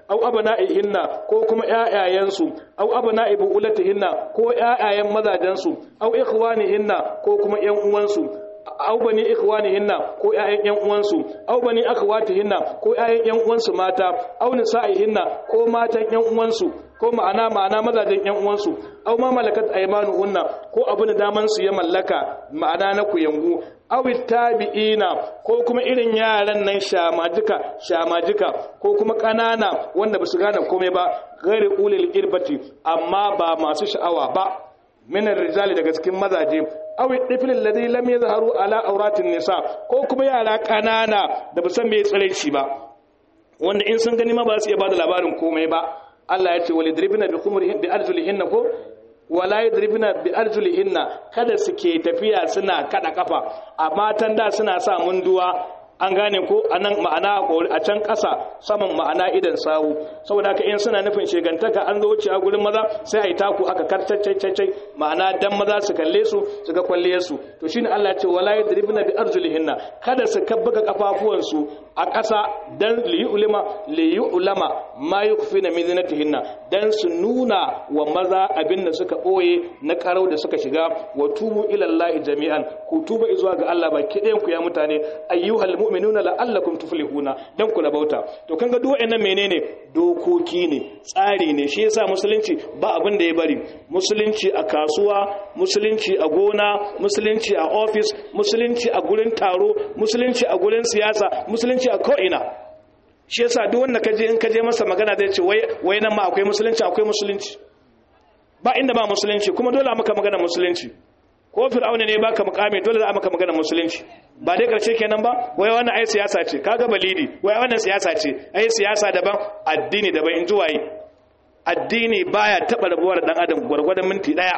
au abna'ihinna ko kuma ƴaƴayensu au abna'i bu'ulatihinna ko ƴaƴayen mazajensu au ikhwanihinna ko kuma ƴan uwansu au bani ikhwanihinna ko ƴaƴan ƴan uwansu au bani akhwatihinna ko ƴaƴan ƴan uwansu mata au nisa'ihinna ko matan ƴan uwansu ko ma'ana ma'ana mazajen ƴan uwansu au ma malakat aymanuhunna ko abin da daman su ya mallaka ma'ana na kuyangu aw tabi'ina ko kuma irin yaran nan shamajika shamajika ko kuma kanana wanda basu gane komai ba ghairi ulil irbati amma ba masu sha'awa ba min rijali daga cikin mazaje aw tifl alladhi lam yazharu ala auratin nisa ko kuma yara kanana da ba san me tsareci ba wanda in sun gani ma ba su iya bada labarin komai ba Allah ya ce walidribna bi khumurihin bi arjulihinna ko wala yadribna bi arjulihinna kada suke tafiya suna kada kafa a matan da suna sa munduwa an gane ko anan ma'ana a can ƙasa saman ma'ana idan sawu saboda haka in suna nufin shegantaka an zo wuce a gurin maza sai a yi taku aka kartaccai ma'ana dan maza su kalle su su ga kwalliyar su to shine Allah ya ce wala yadribna bi arjulihinna kada su kabbaga kafafuwan su a ƙasa dan liyulama liyulama ma yukfina min zinatihinna dan su nuna wa maza abin da suka boye na karau da suka shiga wa tubu ila Allah jami'an ku tuba zuwa ga Allah baki ɗayan ku ya mutane ayyuhal mu'minuna la'allakum tuflihuna dan kula bauta to kanga duk wayannan menene dokoki ne tsari ne shi yasa musulunci ba abin da ya bari musulunci a kasuwa musulunci a gona musulunci a office musulunci a gurin taro musulunci a gurin siyasa musulunci a ko'ina shi yasa duk wanda kaje in kaje masa magana zai ce wai wai nan ma akwai musulunci akwai musulunci ba inda ba musulunci kuma dole a maka magana musulunci ko fir'auna ne baka mukami dole za a maka magana musulunci ba dai karshe kenan ba wai wannan ai siyasa ce kaga balidi wai wannan siyasa ce ai siyasa daban addini daban in ji waye addini baya taba rabuwar dan adam gwargwadon minti daya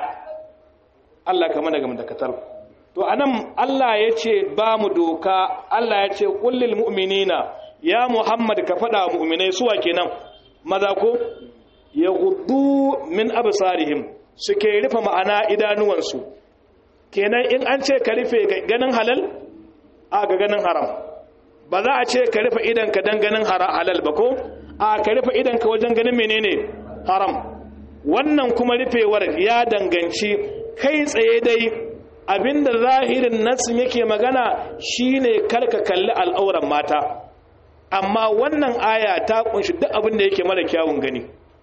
Allah ka mana ga dakatar to anan Allah ya ce ba mu doka Allah ya ce kullil mu'minina ya Muhammad ka faɗa wa mu'minai suwa kenan maza ko ya gudu min absarihim suke rufe ma'ana idanuwansu kenan in an ce ka rufe ganin halal a ga ganin haram ba za a ce ka rufe idanka don ganin halal ba ko a ka rufe idanka wajen ganin menene haram wannan kuma rufewar ya danganci kai tsaye dai abinda zahirin nasin yake magana shine karka kalli al'auran mata amma wannan aya ta kunshi duk abin da yake mara kyawun gani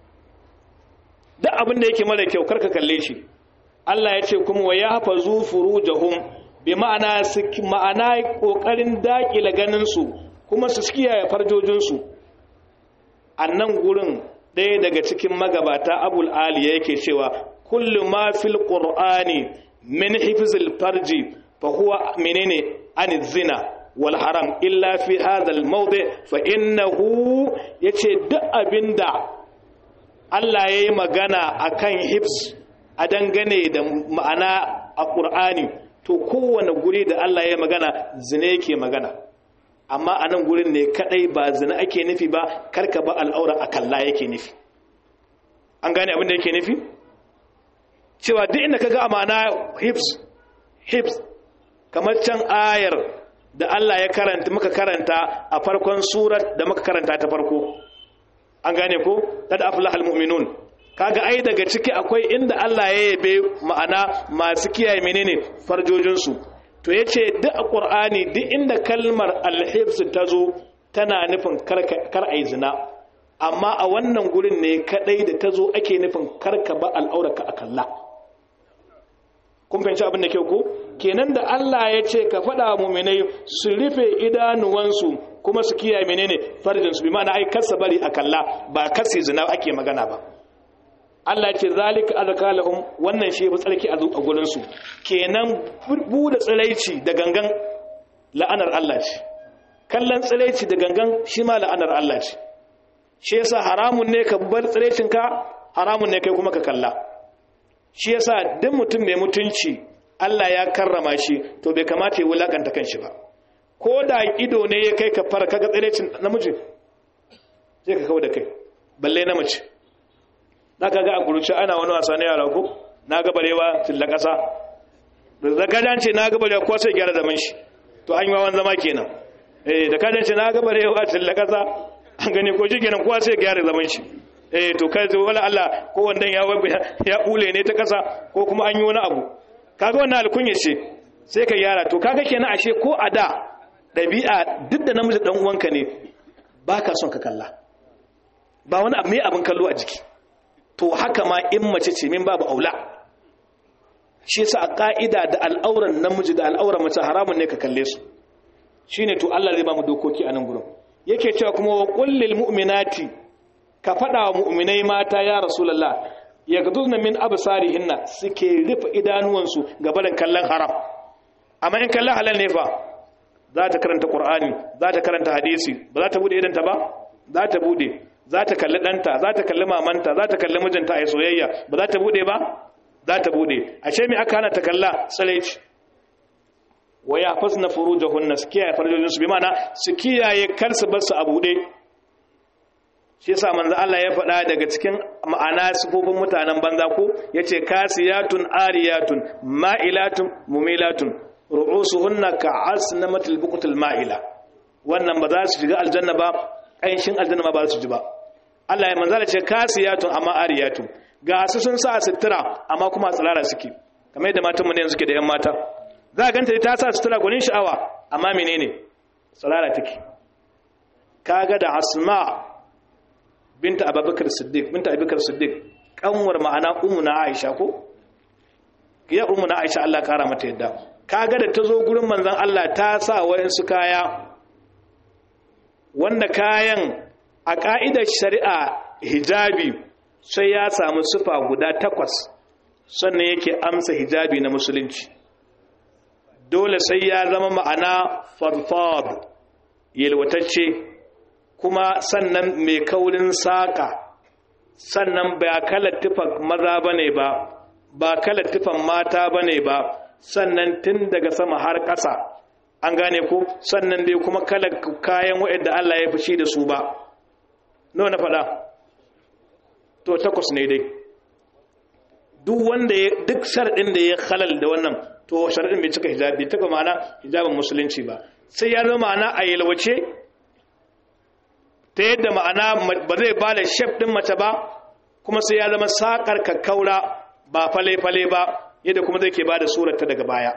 duk abin da yake mara kyau karka kalle shi Allah ya ce kuma wa ya hafa zufuru jahum bi ma'ana ma'ana kokarin dakila ganin su kuma su kiyaye farjojin su annan gurin ɗaya daga cikin magabata Abul Ali yake cewa kullu ma fil qur'ani min hifzil farji fa huwa menene an zina wal haram illa fi hadha al mawdi fa innahu yace duk abinda Allah yayi magana akan hifz a dangane da ma'ana a ƙur'ani to kowane guri da Allah ya magana zina yake magana amma a nan gurin ne kadai ba zina ake nufi ba karka ba al'aura a kalla yake nufi an gane abin da yake nufi cewa duk inda ka ga a ma'ana hips hips kamar can ayar da Allah ya karanta muka karanta a farkon surat da muka karanta ta farko an gane ko tad aflahal mu'minun kaga ai daga ciki akwai inda Allah ya yabe ma'ana masu kiyaye menene farjojinsu to yace duk a Qur'ani duk inda kalmar al-hibs ta zo tana nufin kar ai zina amma a wannan gurin ne kadai da ta zo ake nufin karka ba al'auraka a kalla kun fahimci abin da kyau ko kenan da Allah ya ce ka faɗa muminai su rufe idanuwansu kuma su kiyaye menene farjinsu bi ma'ana ai kasa bari a kalla ba kasi zina ake magana ba Allah ce zalika azka lahum wannan shi ba tsarki a gurin su kenan bude tsiraici da gangan la'anar Allah ce kallon tsiraici da gangan shi ma la'anar Allah ce shi yasa haramun ne ka bar tsiraicin ka haramun ne kai kuma ka kalla shi yasa duk mutum mai mutunci Allah ya karrama shi to bai kamata ya wulakanta kanshi ba ko da ido ne ya kai ka fara kaga tsiraicin namiji sai ka kawo da kai balle na mace za ka ga a kuruci ana wani wasa na yara ko na gabarewa tilla ƙasa da zakadan ce na gabarewa ko sai gyara zaman shi to an yi wawan zama kenan eh da kadan ce na gabarewa tilla ƙasa an gane ko shi kenan kowa sai gyara zaman shi eh to kai zo wala Allah ko wannan ya ya bule ne ta kasa ko kuma an yi wani abu kaga wannan alkunya ce sai ka gyara to kaga kenan ashe ko a da dabi'a duk da namiji dan uwanka ne baka son ka kalla ba wani abu mai abin kallo a jiki to haka ma in mace ce min babu aula shi yasa a ka'ida da al'auran namiji da al'auran mace haramun ne ka kalle su shine to Allah zai ba mu dokoki a nan gurin yake cewa kuma wa kullil mu'minati ka faɗa wa mu'minai mata ya rasulullah yaghdudna min absarihinna suke rufe idanuwansu ga barin kallon haram amma in kallon halal ne fa za ta karanta qur'ani za ta karanta hadisi ba za ta bude idanta ba za ta bude za ta kalli ɗanta za ta kalli mamanta za ta kalli mijinta a soyayya ba za ta bude ba za ta bude ashe me aka hana ta kalla tsalaici wa ya fasna furujahunna su kiyaye farjojin su bi mana su kiyaye kar su bar su a bude shi yasa manzo Allah ya faɗa daga cikin ma'ana sifofin mutanen banza ko yace kasiyatun ariyatun ma'ilatun mumilatun ru'usuhunna ka'asnamatil buqtil ma'ila wannan ba za su shiga aljanna ba ƙanshin aljanna ma ba su ji ba Allah ya manzala ce kasiyatun amma ariyatun ga su sun sa sutura amma kuma tsirara suke kamar yadda matan mu ne suke da yan mata za a ganta ta sa sutura gwanin sha'awa amma menene tsirara take kaga da asma binta abubakar siddiq binta abubakar siddiq kanwar ma'ana ummu na aisha ko ya ummu na aisha Allah kara mata yadda kaga da ta zo gurin manzon Allah ta sa wayansu kaya wanda kayan a ka'idar shari'a hijabi sai ya samu sufa guda takwas sannan yake amsa hijabi na musulunci dole sai ya zama ma'ana farfad yalwatacce kuma sannan mai kaurin saƙa sannan ba kalar tufan maza ba ne ba ba kalar tufan mata ba ne ba sannan tun daga sama har ƙasa an gane ko sannan dai kuma kalar kayan waɗanda Allah ya fushi da su ba nawa na faɗa to takwas ne dai duk wanda ya duk sharɗin da ya halal da wannan to sharɗin bai cika hijabi bai cika ma'ana hijabin musulunci ba sai ya zama ma'ana a yalwace ta yadda ma'ana ba zai ba da shef ɗin mace ba kuma sai ya zama saƙar kakkaura ba fale-fale ba yadda kuma zai ke ba da surarta daga baya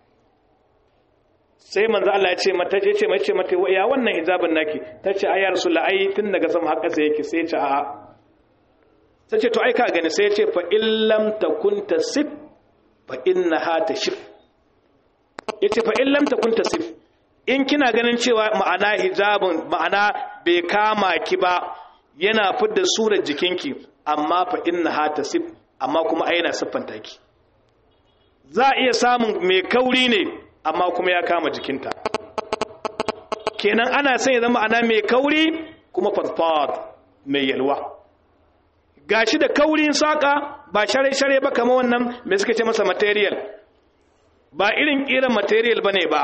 sai manzo Allah ya ce mata ce ce mace mata ya wannan hijabin naki tace ayar rasul ai tun daga sama har ƙasa yake sai ce a'a sai ce to ai ka gani sai ya ce fa illam takun tasif fa innaha tashif yace fa illam takun tasif in kina ganin cewa ma'ana hijabin ma'ana bai kama ki ba yana fidda surar jikinki amma fa innaha tasif amma kuma ai yana siffanta ki za a iya samun mai kauri ne amma kuma ya kama jikinta kenan ana son ya zama ana mai kauri kuma farfad mai yalwa gashi da kaurin saka ba share-share ba kama wannan mai suka ce masa material ba irin irin material bane ba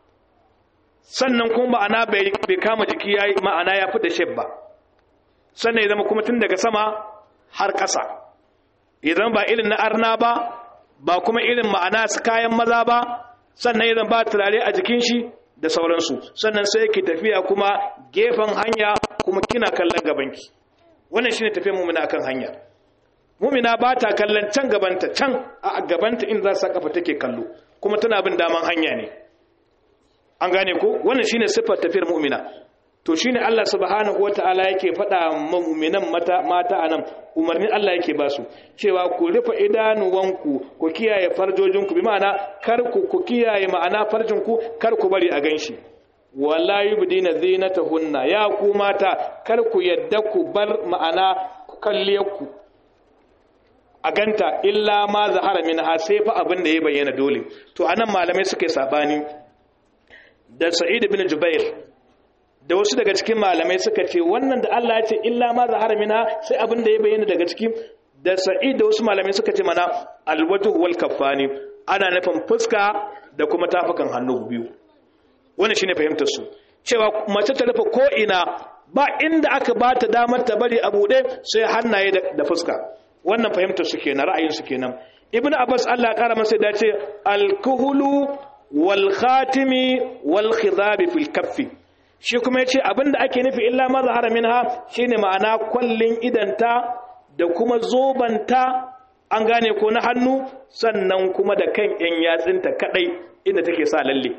sannan kuma ma'ana bai kama jiki ya ma'ana ya fi da sheb ba sannan ya zama kuma tun daga sama har ƙasa ya zama ba irin na arna ba ba kuma irin ma'ana su kayan maza ba sannan ya zama ba turare a jikin shi da sauransu sannan sai ki tafiya kuma gefen hanya kuma kina kallon gabanki wannan shine tafiyar mumina akan hanya mumina ba ta kallon can gabanta can a gabanta in za su kafa take kallo kuma tana bin daman hanya ne an gane ko wannan shine siffar tafiyar mu'mina to shine Allah subhanahu wataala yake faɗa mu'minan mata mata anan umarnin Allah yake ba su cewa ku rufe idanuwanku ku kiyaye farjojinku bi ma'ana kar ku ku kiyaye ma'ana farjinku kar ku bari a ganshi wala yubdina zinatahunna ya ku mata kar ku yadda ku bar ma'ana ku kalle ku a ganta illa ma zahara minha sai fa abin da ya bayyana dole to anan malamai suka yi sabani da sa'id bin jubair da wasu daga cikin malamai suka ce wannan da Allah ya ce illa ma zahara minha sai abin da ya bayyana daga cikin da sa'id da wasu malamai suka ce mana alwajhu wal kaffani ana nufin fuska da kuma tafukan hannu biyu wannan shine fahimtar su cewa mace ta rufe ko ina ba inda aka ba ta damar ta bari a bude sai hannaye da fuska wannan fahimtar su kenan ra'ayin su kenan ibnu abbas Allah ya kara masa da ce al-kuhulu wal khatimi wal khidab fil kaffi shi kuma ya ce abinda ake nufi illa ma zahara minha shine ma'ana kwallin idanta da kuma zobanta an gane ko na hannu sannan kuma da kan yan yatsinta kadai inda take sa lalle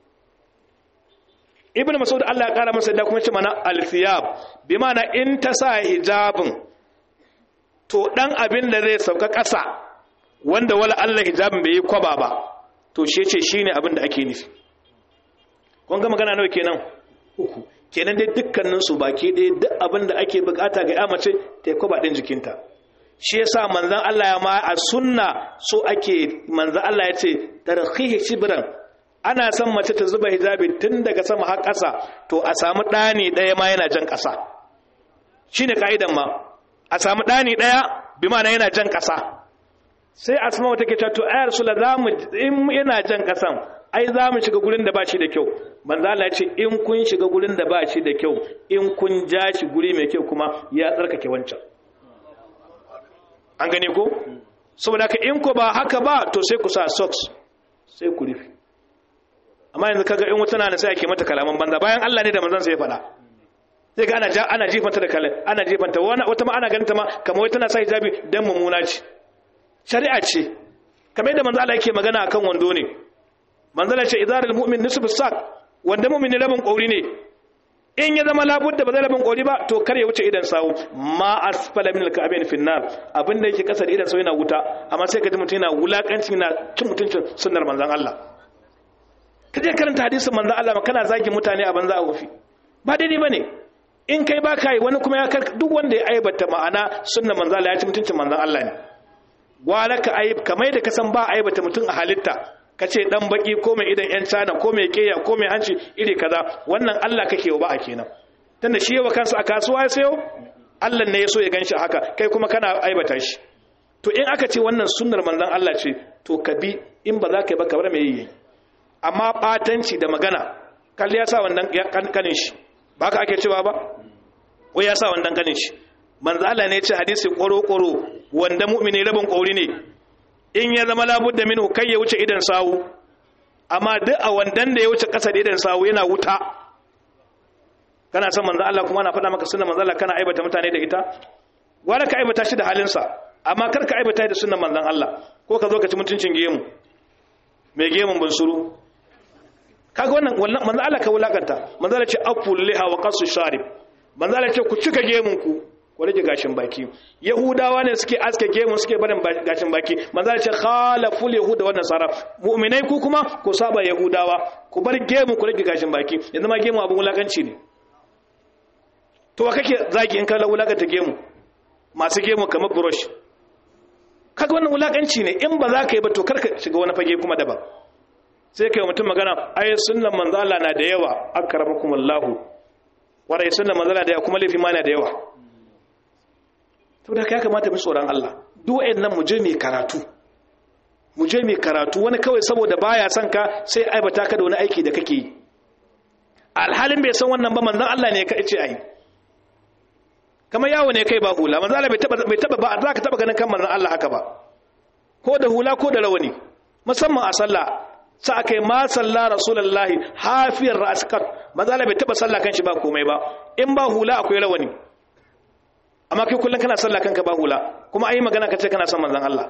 ibnu mas'ud Allah ya kara masa da kuma ce mana al-thiyab bi ma'ana in ta sa hijabin to dan abin da zai sauka ƙasa wanda wala Allah hijabin bai yi kwaba ba to shi ce shine abin da ake nufi kun ga magana nawa kenan uku kenan dai dukkanin su baki ɗaya duk abin da ake bukata ga ya mace ta yi kwaba ɗin jikinta shi yasa manzon Allah ya ma a sunna so ake manzon Allah ya ce tarhihi shibran ana son mace ta zuba hijabi tun daga sama har ƙasa to a samu ɗani ɗaya ma yana jan ƙasa shine ka'idan ma a samu ɗani ɗaya bi ma'ana yana jan ƙasa sai asma wata ke to ayar sula za mu in yana jan ƙasan ai za mu shiga gurin da ba shi da kyau manzo Allah ya ce in kun shiga gurin da ba shi da kyau in kun ja shi guri mai kyau kuma ya tsarkake wancan an gane ko saboda ka in ko ba haka ba to sai ku sa socks sai ku rufe amma yanzu kaga in wata na sai ake mata kalaman banza bayan Allah ne da manzon sai ya faɗa sai ga ana ja ana jifanta da kala ana jifanta wani wata ma ana ganin ta ma kamar wai tana sa hijabi dan mumuna ce shari'a ce kamar yadda manzo Allah yake magana akan wando ne manzo Allah ce idarul mu'min nisfu sak wanda mu'mini rabin kauri ne in ya zama labudda ba zai rabin kauri ba to kar ya wuce idan sawu ma asfala min al-ka'bayn fi an-nar abinda yake kasar idan sawu yana wuta amma sai ka ji mutum yana wulakanci yana cin mutuncin sunnar manzon Allah ka je karanta hadisin manzon Allah kana zagi mutane a banza a wufi ba daidai bane in kai ba ka yi wani kuma ya kar duk wanda ya aibata ma'ana sunnar manzon Allah ya ci mutuncin manzon Allah ne gwara ka aib kamar da ka san ba aibata mutum a halitta ka ce dan baki ko mai idan yan cana ko mai keya ko mai hanci iri kaza wannan Allah kake wa ba a kenan tunda shi yawa kansa a kasuwa ya sayo Allah ne ya so ya ganshi haka kai kuma kana aibata shi to in aka ce wannan sunnar manzon Allah ce to ka bi in ba za ka yi ba ka bar mai yi amma batanci da magana kalli ya sa wannan kanin shi ba ka ake cewa ba ko ya sa wannan kanin shi manzo Allah ne ya ce hadisi koro-koro wanda mu'mini rabin kauri ne in ya zama labudda minhu kai ya wuce idan sawu amma duk a wandan da ya wuce kasa da idan sawu yana wuta kana son manzo Allah kuma ana faɗa maka sunnar manzo Allah kana aibata mutane da ita wala ka aibata shi da halinsa amma kar ka aibata da sunnar manzon Allah ko ka zo ka ci mutuncin gemu mai gemun bunsuru kaga wannan wannan manzo Allah ka wulakanta manzo Allah ce aqul liha wa qasu sharib manzo Allah ce ku cika gemun ku ku rage gashin baki yahudawa ne suke aske gemun suke barin gashin baki manzo Allah ce khalaful yahuda wannan saraf mu'minai ku kuma ku saba yahudawa ku bar gemun ku rage gashin baki yanzu ma gemu abun wulakanci ne to wa kake zagi in ka wulakanta gemu masu gemu kamar brush kaga wannan wulakanci ne in ba za ka yi ba to karka shiga wani fage kuma daban sai kai mutum magana ai sunnan manzo Allah na da yawa akramakumullahu warai sunnan manzo Allah da yawa kuma laifi ma na da yawa to da kai kamata mu tsoron Allah duk wayannan mu je mu karatu mu je mu karatu wani kawai saboda baya son ka sai aibata ka da wani aiki da kake yi alhalin bai san wannan ba manzon Allah ne ka ce ai kamar yawo ne kai ba hula manzon Allah bai taba bai taba ba za ka taba ganin kan manzon Allah haka ba ko da hula ko da rawani musamman a sallah sa aka yi ma salla rasulullahi hafiyar ra'askar mazala bai taba salla kan shi ba komai ba in ba hula akwai rawani amma kai kullum kana salla kanka ba hula kuma ayi magana ka ce kana son manzon Allah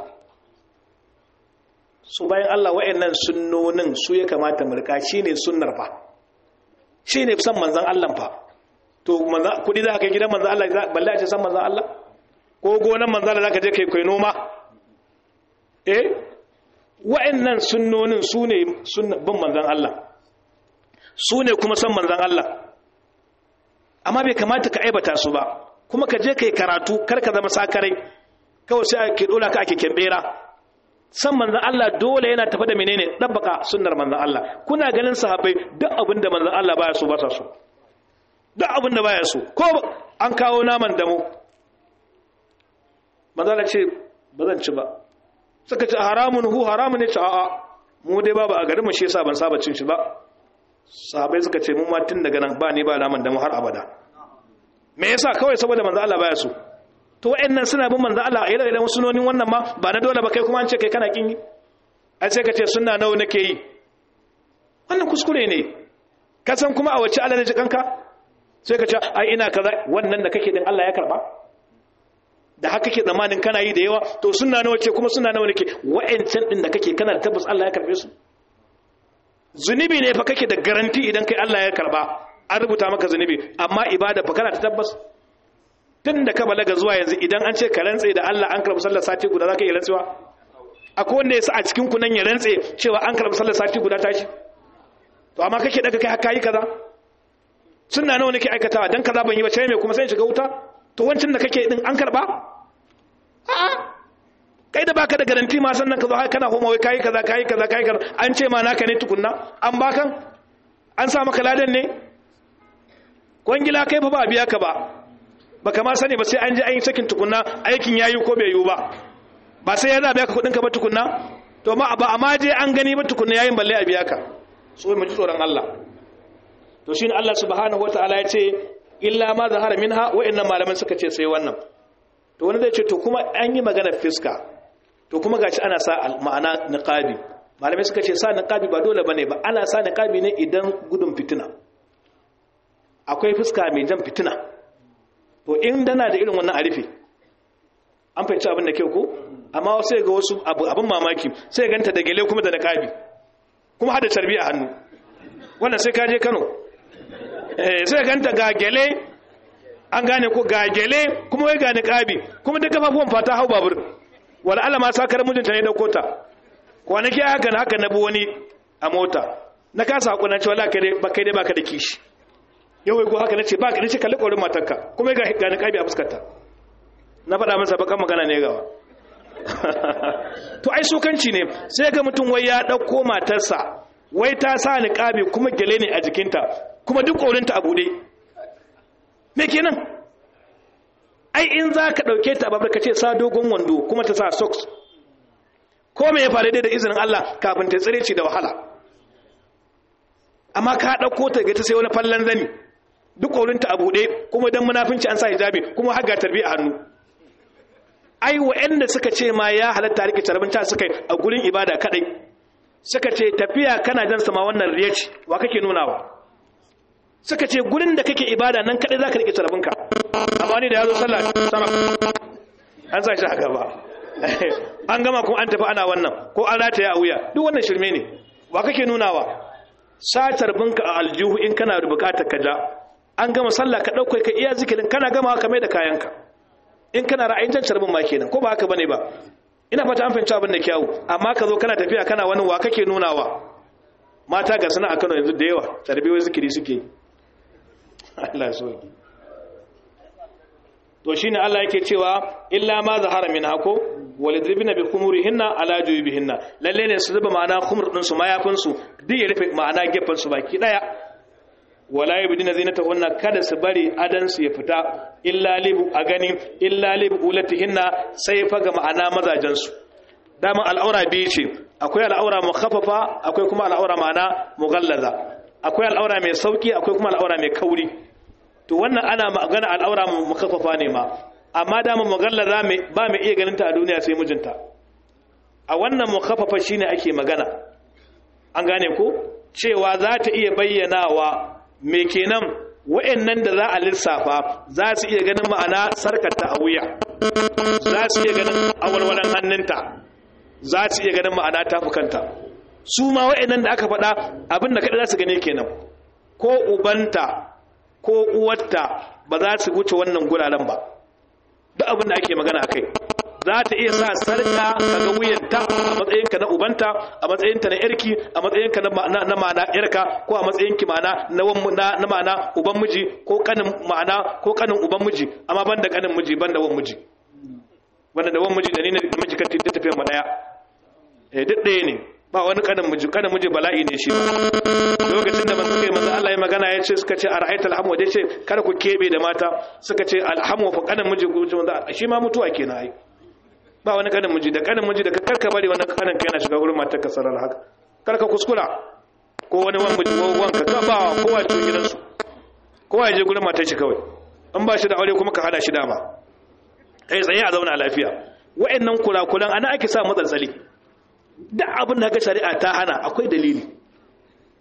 su bayan Allah wa'annan sunnonin su ya kamata mu rika shine sunnar fa shine son manzon Allah fa to kudi za ka kai gidan manzon Allah balle a ce san manzon Allah ko gonan manzon Allah za ka je kai kai noma eh wa'annan sunnonin su ne bin manzan Allah su ne kuma san manzan Allah amma bai kamata ka aibata su ba kuma ka je ka yi karatu kar ka zama sakarai kawai sai ake dola ka ake kembera san manzan Allah dole yana tafi da menene dabbaka sunnar manzan Allah kuna ganin sahabbai duk abin da manzan Allah baya so ba sa so duk abin da baya so ko an kawo naman damo manzan ce ba zan ci ba suka ce haramun hu haramun ne ce a'a mu dai babu a garin mu shi yasa ban saba cin shi ba sahabbai suka ce mun ma tun daga nan ba ni ba naman da mu har abada me yasa kawai saboda manzo Allah baya so to wayannan suna bin manzo Allah a irin sunonin wannan ma ba na dole ba kai kuma an ce kai kana kin yi ai sai ka ce sunna nawa nake yi wannan kuskure ne ka san kuma a wace Allah ne jikanka sai ka ce ai ina kaza wannan da kake din Allah ya karba da haka kake zamanin kana yi da yawa to sunna nawa ce kuma sunna nawa nake wa'ancan din da kake kana da tabbas Allah ya karbe su zunubi ne fa kake da garanti idan kai Allah ya karba an rubuta maka zunubi amma ibada fa kana da tabbas tun da ka balaga zuwa yanzu idan an ce ka rantse da Allah an karbi sallar sati guda zaka yi rantsuwa akwai wanda yasa a cikin ku nan ya rantse cewa an karbi sallar sati guda tashi to amma kake daga kai haka yi kaza sunna nawa nake aikatawa dan kaza ban yi ba sai me kuma sai shiga wuta to wancan da kake din an karba a'a kai da baka da garanti ma sannan ka zo haka kana homa wai kai kaza kai kaza kai kaza an ce ma naka ne tukunna an bakan an sa maka ladan ne kwangila kai fa ba biya ka ba baka ma sani ba sai an je an yi sakin tukunna aikin yayi ko bai yiwu ba ba sai ya za biya ka kudin ka ba tukunna to ma ba amma je an gani ba tukunna yayin balle a biya ka so mu ji tsoron Allah to shine Allah subhanahu wataala ya ce illa ma zahara minha wa'annan malaman suka ce sai wannan to wani zai ce to kuma an yi magana fiska to kuma gashi ana sa ma'ana niqabi malamai suka ce sa niqabi ba dole bane ba ana sa niqabi ne idan gudun fitina akwai fuska mai jan fitina to in dana da irin wannan arifi an fahimci abin da kyau ko amma sai ga wasu abin mamaki sai ganta da gele kuma da niqabi kuma hada tarbi a hannu wannan sai ka je Kano eh sai ganta ga gele an gane ko ga gele kuma wai ga niqabi kuma da kafafuwan fata hau babur wala Allah ma sakar mijinta ne da kota kwanaki haka na haka na bi wani a mota na kasa hakuna cewa la kai dai ba kai dai baka da kishi yau wai ko haka nace ba ka nace kalli korin matarka kuma ga ga niqabi a fuskarta na faɗa masa bakan magana ne gawa to ai sokanci ne sai ga mutum wai ya dauko matarsa wai ta sa niqabi kuma gele ne a jikinta kuma duk korinta a bude me kenan ai in za ka ɗauke ta babar ka ce sa dogon wando kuma ta sa socks ko me ya faru dai da izinin Allah kafin ta tsire ci da wahala amma ka ɗauko ta ga ta sai wani fallan zani duk ƙorinta a buɗe kuma don munafinci an sa hijabi kuma har ga tarbi a hannu ai wa'anda suka ce ma ya halatta rike tarbinta suka yi a gurin ibada kadai suka ce tafiya kana jan sama wannan riyaci wa kake nunawa suka ce gurin da kake ibada nan kadai zaka rike tarbinka amma ni da yazo sallah sama an sa shi a gaba an gama kuma an tafi ana wannan ko an rataya a wuya duk wannan shirme ne wa kake nunawa sa tarbinka a aljihu in kana da bukatar ka ja an gama sallah ka dauko ka iya zikirin kana gama ka mai da kayanka in kana ra'ayin jan tarbin ma kenan ko ba haka bane ba ina fata an fahimci abin da kyawu amma ka zo kana tafiya kana wani wa kake nunawa mata ga suna a Kano yanzu da yawa tarbiyyar zikiri suke Allah ya soki to shine Allah yake cewa illa ma zahara min hako walidribina bi khumurihinna ala jubihinna lalle ne su zuba ma'ana khumur din su mayafin su duk ya rufe ma'ana gefan su baki daya wala yabdina zinatahunna kada su bari adan su ya fita illa libu a gani illa libu ulatihinna sai fa ga ma'ana mazajen su dama al'aura biyu ce akwai al'aura mukhaffafa akwai kuma al'aura ma'ana mughallaza akwai al'aura mai sauki akwai kuma al'aura mai kauri to wannan ana magana al'aura mukaffafa ne ma amma dama mughallaza ba mai iya ganin ta a duniya sai mijinta a wannan mukaffafa shine ake magana an gane ko cewa za ta iya bayyanawa me kenan wa'annan da za a lissafa za su iya ganin ma'ana sarkarta a wuya za su iya ganin awalwalan hannunta za su iya ganin ma'ana tafukanta su ma wa'annan da aka faɗa abin da kaɗa za su gane kenan ko ubanta ko uwarta ba za su wuce wannan guraren ba duk abin da ake magana a kai za ta iya sa sarka ga wuyanta a matsayinka na ubanta a matsayinta na yarki a matsayinka na ma'ana yarka ko a matsayinki ma'ana na ma'ana uban miji ko kanin ma'ana ko kanin uban miji amma ban da kanin miji ban da wan miji wanda da wan miji da ni na miji kan tinta tafiya ma daya eh duk ɗaya ne ba wani kanin miji kanin miji bala'i ne shi lokacin da suka yi manzo Allah ya magana ya ce suka ce ara'aita alhamu ya ce kada ku kebe da mata suka ce alhamu fa kanin miji ku ce manzo shi ma mutuwa kenan ai ba wani kanin miji da kanin miji da karka bari wani kanin ka yana shiga wurin matar ka sarar haka karka kuskura ko wani wani miji ko wanka ka ba kowa cikin gidansu kowa ya je gurin matar shi kawai in ba shi da aure kuma ka hada shi dama kai tsaye a zauna lafiya wa'annan kurakuran ana ake sa matsaltsali duk abin da ga shari'a ta hana akwai dalili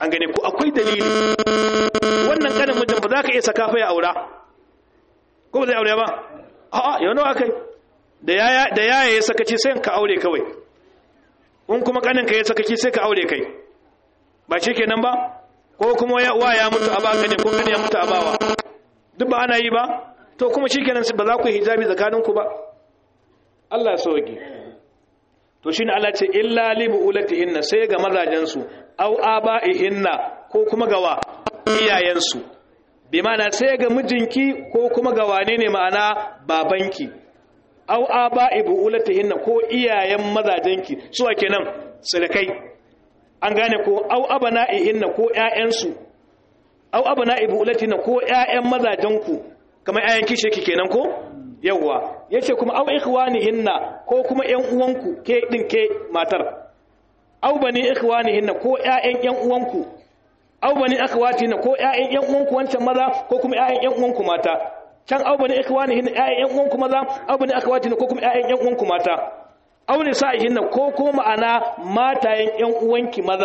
an gane ko akwai dalili wannan kanin mutum ba za ka iya saka fa ya aura ko ba zai aure ba a'a yau nawa kai da yaya da yaya ya sakaci sai ka aure kawai in kuma kanin ka ya sakaci sai ka aure kai ba kenan ba ko kuma ya wa ya mutu a ba ne ko kani ya mutu a bawa duk ba ana yi ba to kuma shikenan ba za ku yi hijabi tsakaninku ba Allah ya sauke to shine Allah ce illa li buulatihinna sai ga mazajen su au abaihinna ko kuma gawa iyayen su bi ma'ana sai ga mijinki ko kuma ga wane ne ma'ana babanki au abai buulatihinna ko iyayen mazajenki su ake nan sirkai an gane ko au abana'ihinna ko ƴaƴansu au abana'i buulatihinna ko ƴaƴan mazajenku kamar ƴaƴan kishe ki kenan ko yawwa yace kuma au ikhwanihinna ko kuma ƴan uwanku ke din ke matar au bani ikhwanihinna ko ƴaƴan ƴan uwanku au bani akhwatihinna ko ƴaƴan ƴan uwanku wancan maza ko kuma ƴaƴan ƴan uwanku mata can au bani ikhwanihinna ƴaƴan ƴan uwanku maza au bani akhwatihinna ko kuma ƴaƴan ƴan uwanku mata au nisa'ihinna ko ko ma'ana matayen ƴan uwanki maza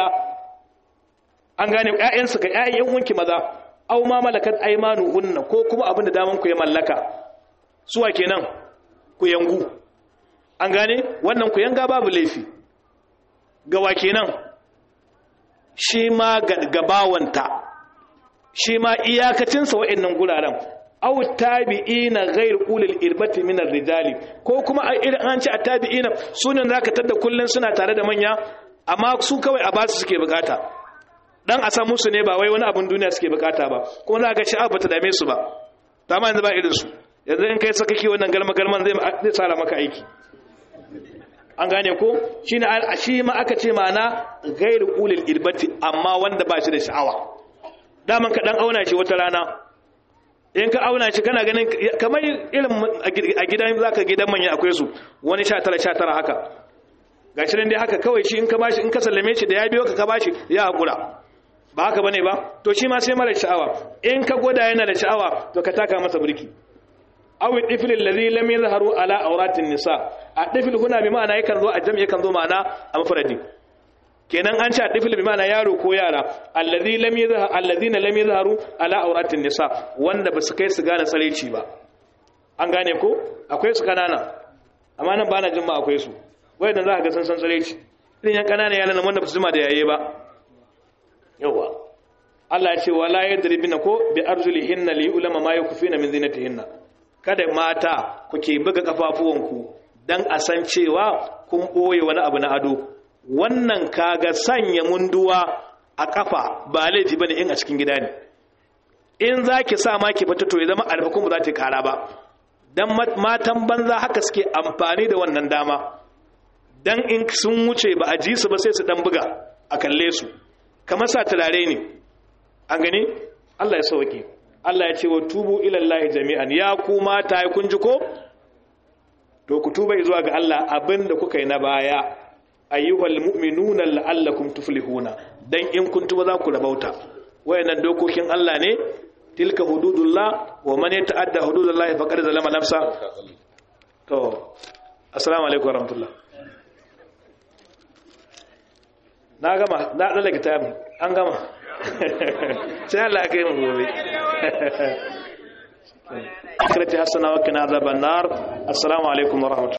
an gane ƴaƴansu ga ƴaƴan ƴan uwanki maza au ma malakat aymanuhunna ko kuma abin da daman ku ya mallaka suwa kenan ku yangu an gane wannan ku yanga babu laifi gawa kenan shi ma gabawanta shi ma iyakacinsa wa'annan guraren aw tabi'ina ghayr ulil irbati min ar-rijali ko kuma idan an ci at-tabi'ina sunan zaka tada kullun suna tare da manya amma su kawai a basu suke bukata dan a san musu ne ba wai wani abun duniya suke bukata ba kuma za ka sha'a bata dame su ba ta ma yanzu ba irin su yanzu in kai sakaki wannan galma galman zai zai tsara maka aiki an gane ko shine shi ma aka ce mana ghayr ulil irbati amma wanda ba shi da sha'awa daman ka dan auna shi wata rana in ka auna shi kana ganin kamar irin a gidan zaka gidan manya akwai su wani 19 19 haka gashi nan dai haka kawai shi in ka bashi in ka sallame shi da ya biyo ka ka bashi ya hakura ba haka bane ba to shi ma sai mara sha'awa in ka goda yana da sha'awa to ka taka masa burki aw al-tifl alladhi lam yadhharu ala awratin nisa a-tifl huna bi ma'ana yakan zo a jami'i yakan zo ma'ana a mafradi kenan an ce a-tifl bi ma'ana yaro ko yara alladhi lam yadhharu alladhina lam yadhharu ala awratin nisa wanda basu kai su gane tsareci ba an gane ko akwai su kanana amma nan bana jin ma akwai su wayannan za ka ga san san tsareci irin yan kanana yaran wanda ba su jima da yaye ba yawa Allah ya ce wala yadribina ko bi arjulihinna li ulama ma yakufina min zinatihinna kada mata kuke buga kafafuwanku dan a san cewa kun boye wani abu na ado wannan kaga sanya munduwa a kafa ba laifi bane in a cikin gida ne in zaki sa ma ki fita to ya zama alfakun ba za ta kara ba dan matan banza haka suke amfani da wannan dama dan in sun wuce ba a ji su ba sai su dan buga a kalle su kamar sa turare ne an gani Allah ya sauke Allah ya ce wa tubu ila Allah jami'an ya ku mata ya kun ji ko to ku tuba zuwa ga Allah abinda kuka yi na baya ayyuhal mu'minuna la'allakum tuflihuna dan in kun tuba za ku rabauta wayannan dokokin Allah ne tilka hududullah wa man yata'adda hududallahi faqad zalama nafsa to assalamu alaikum warahmatullahi na gama na ɗaga kitabin an gama sai Allah ya kai mu gobe akhirati hasana wa kana azaban nar assalamu alaikum wa rahmatullahi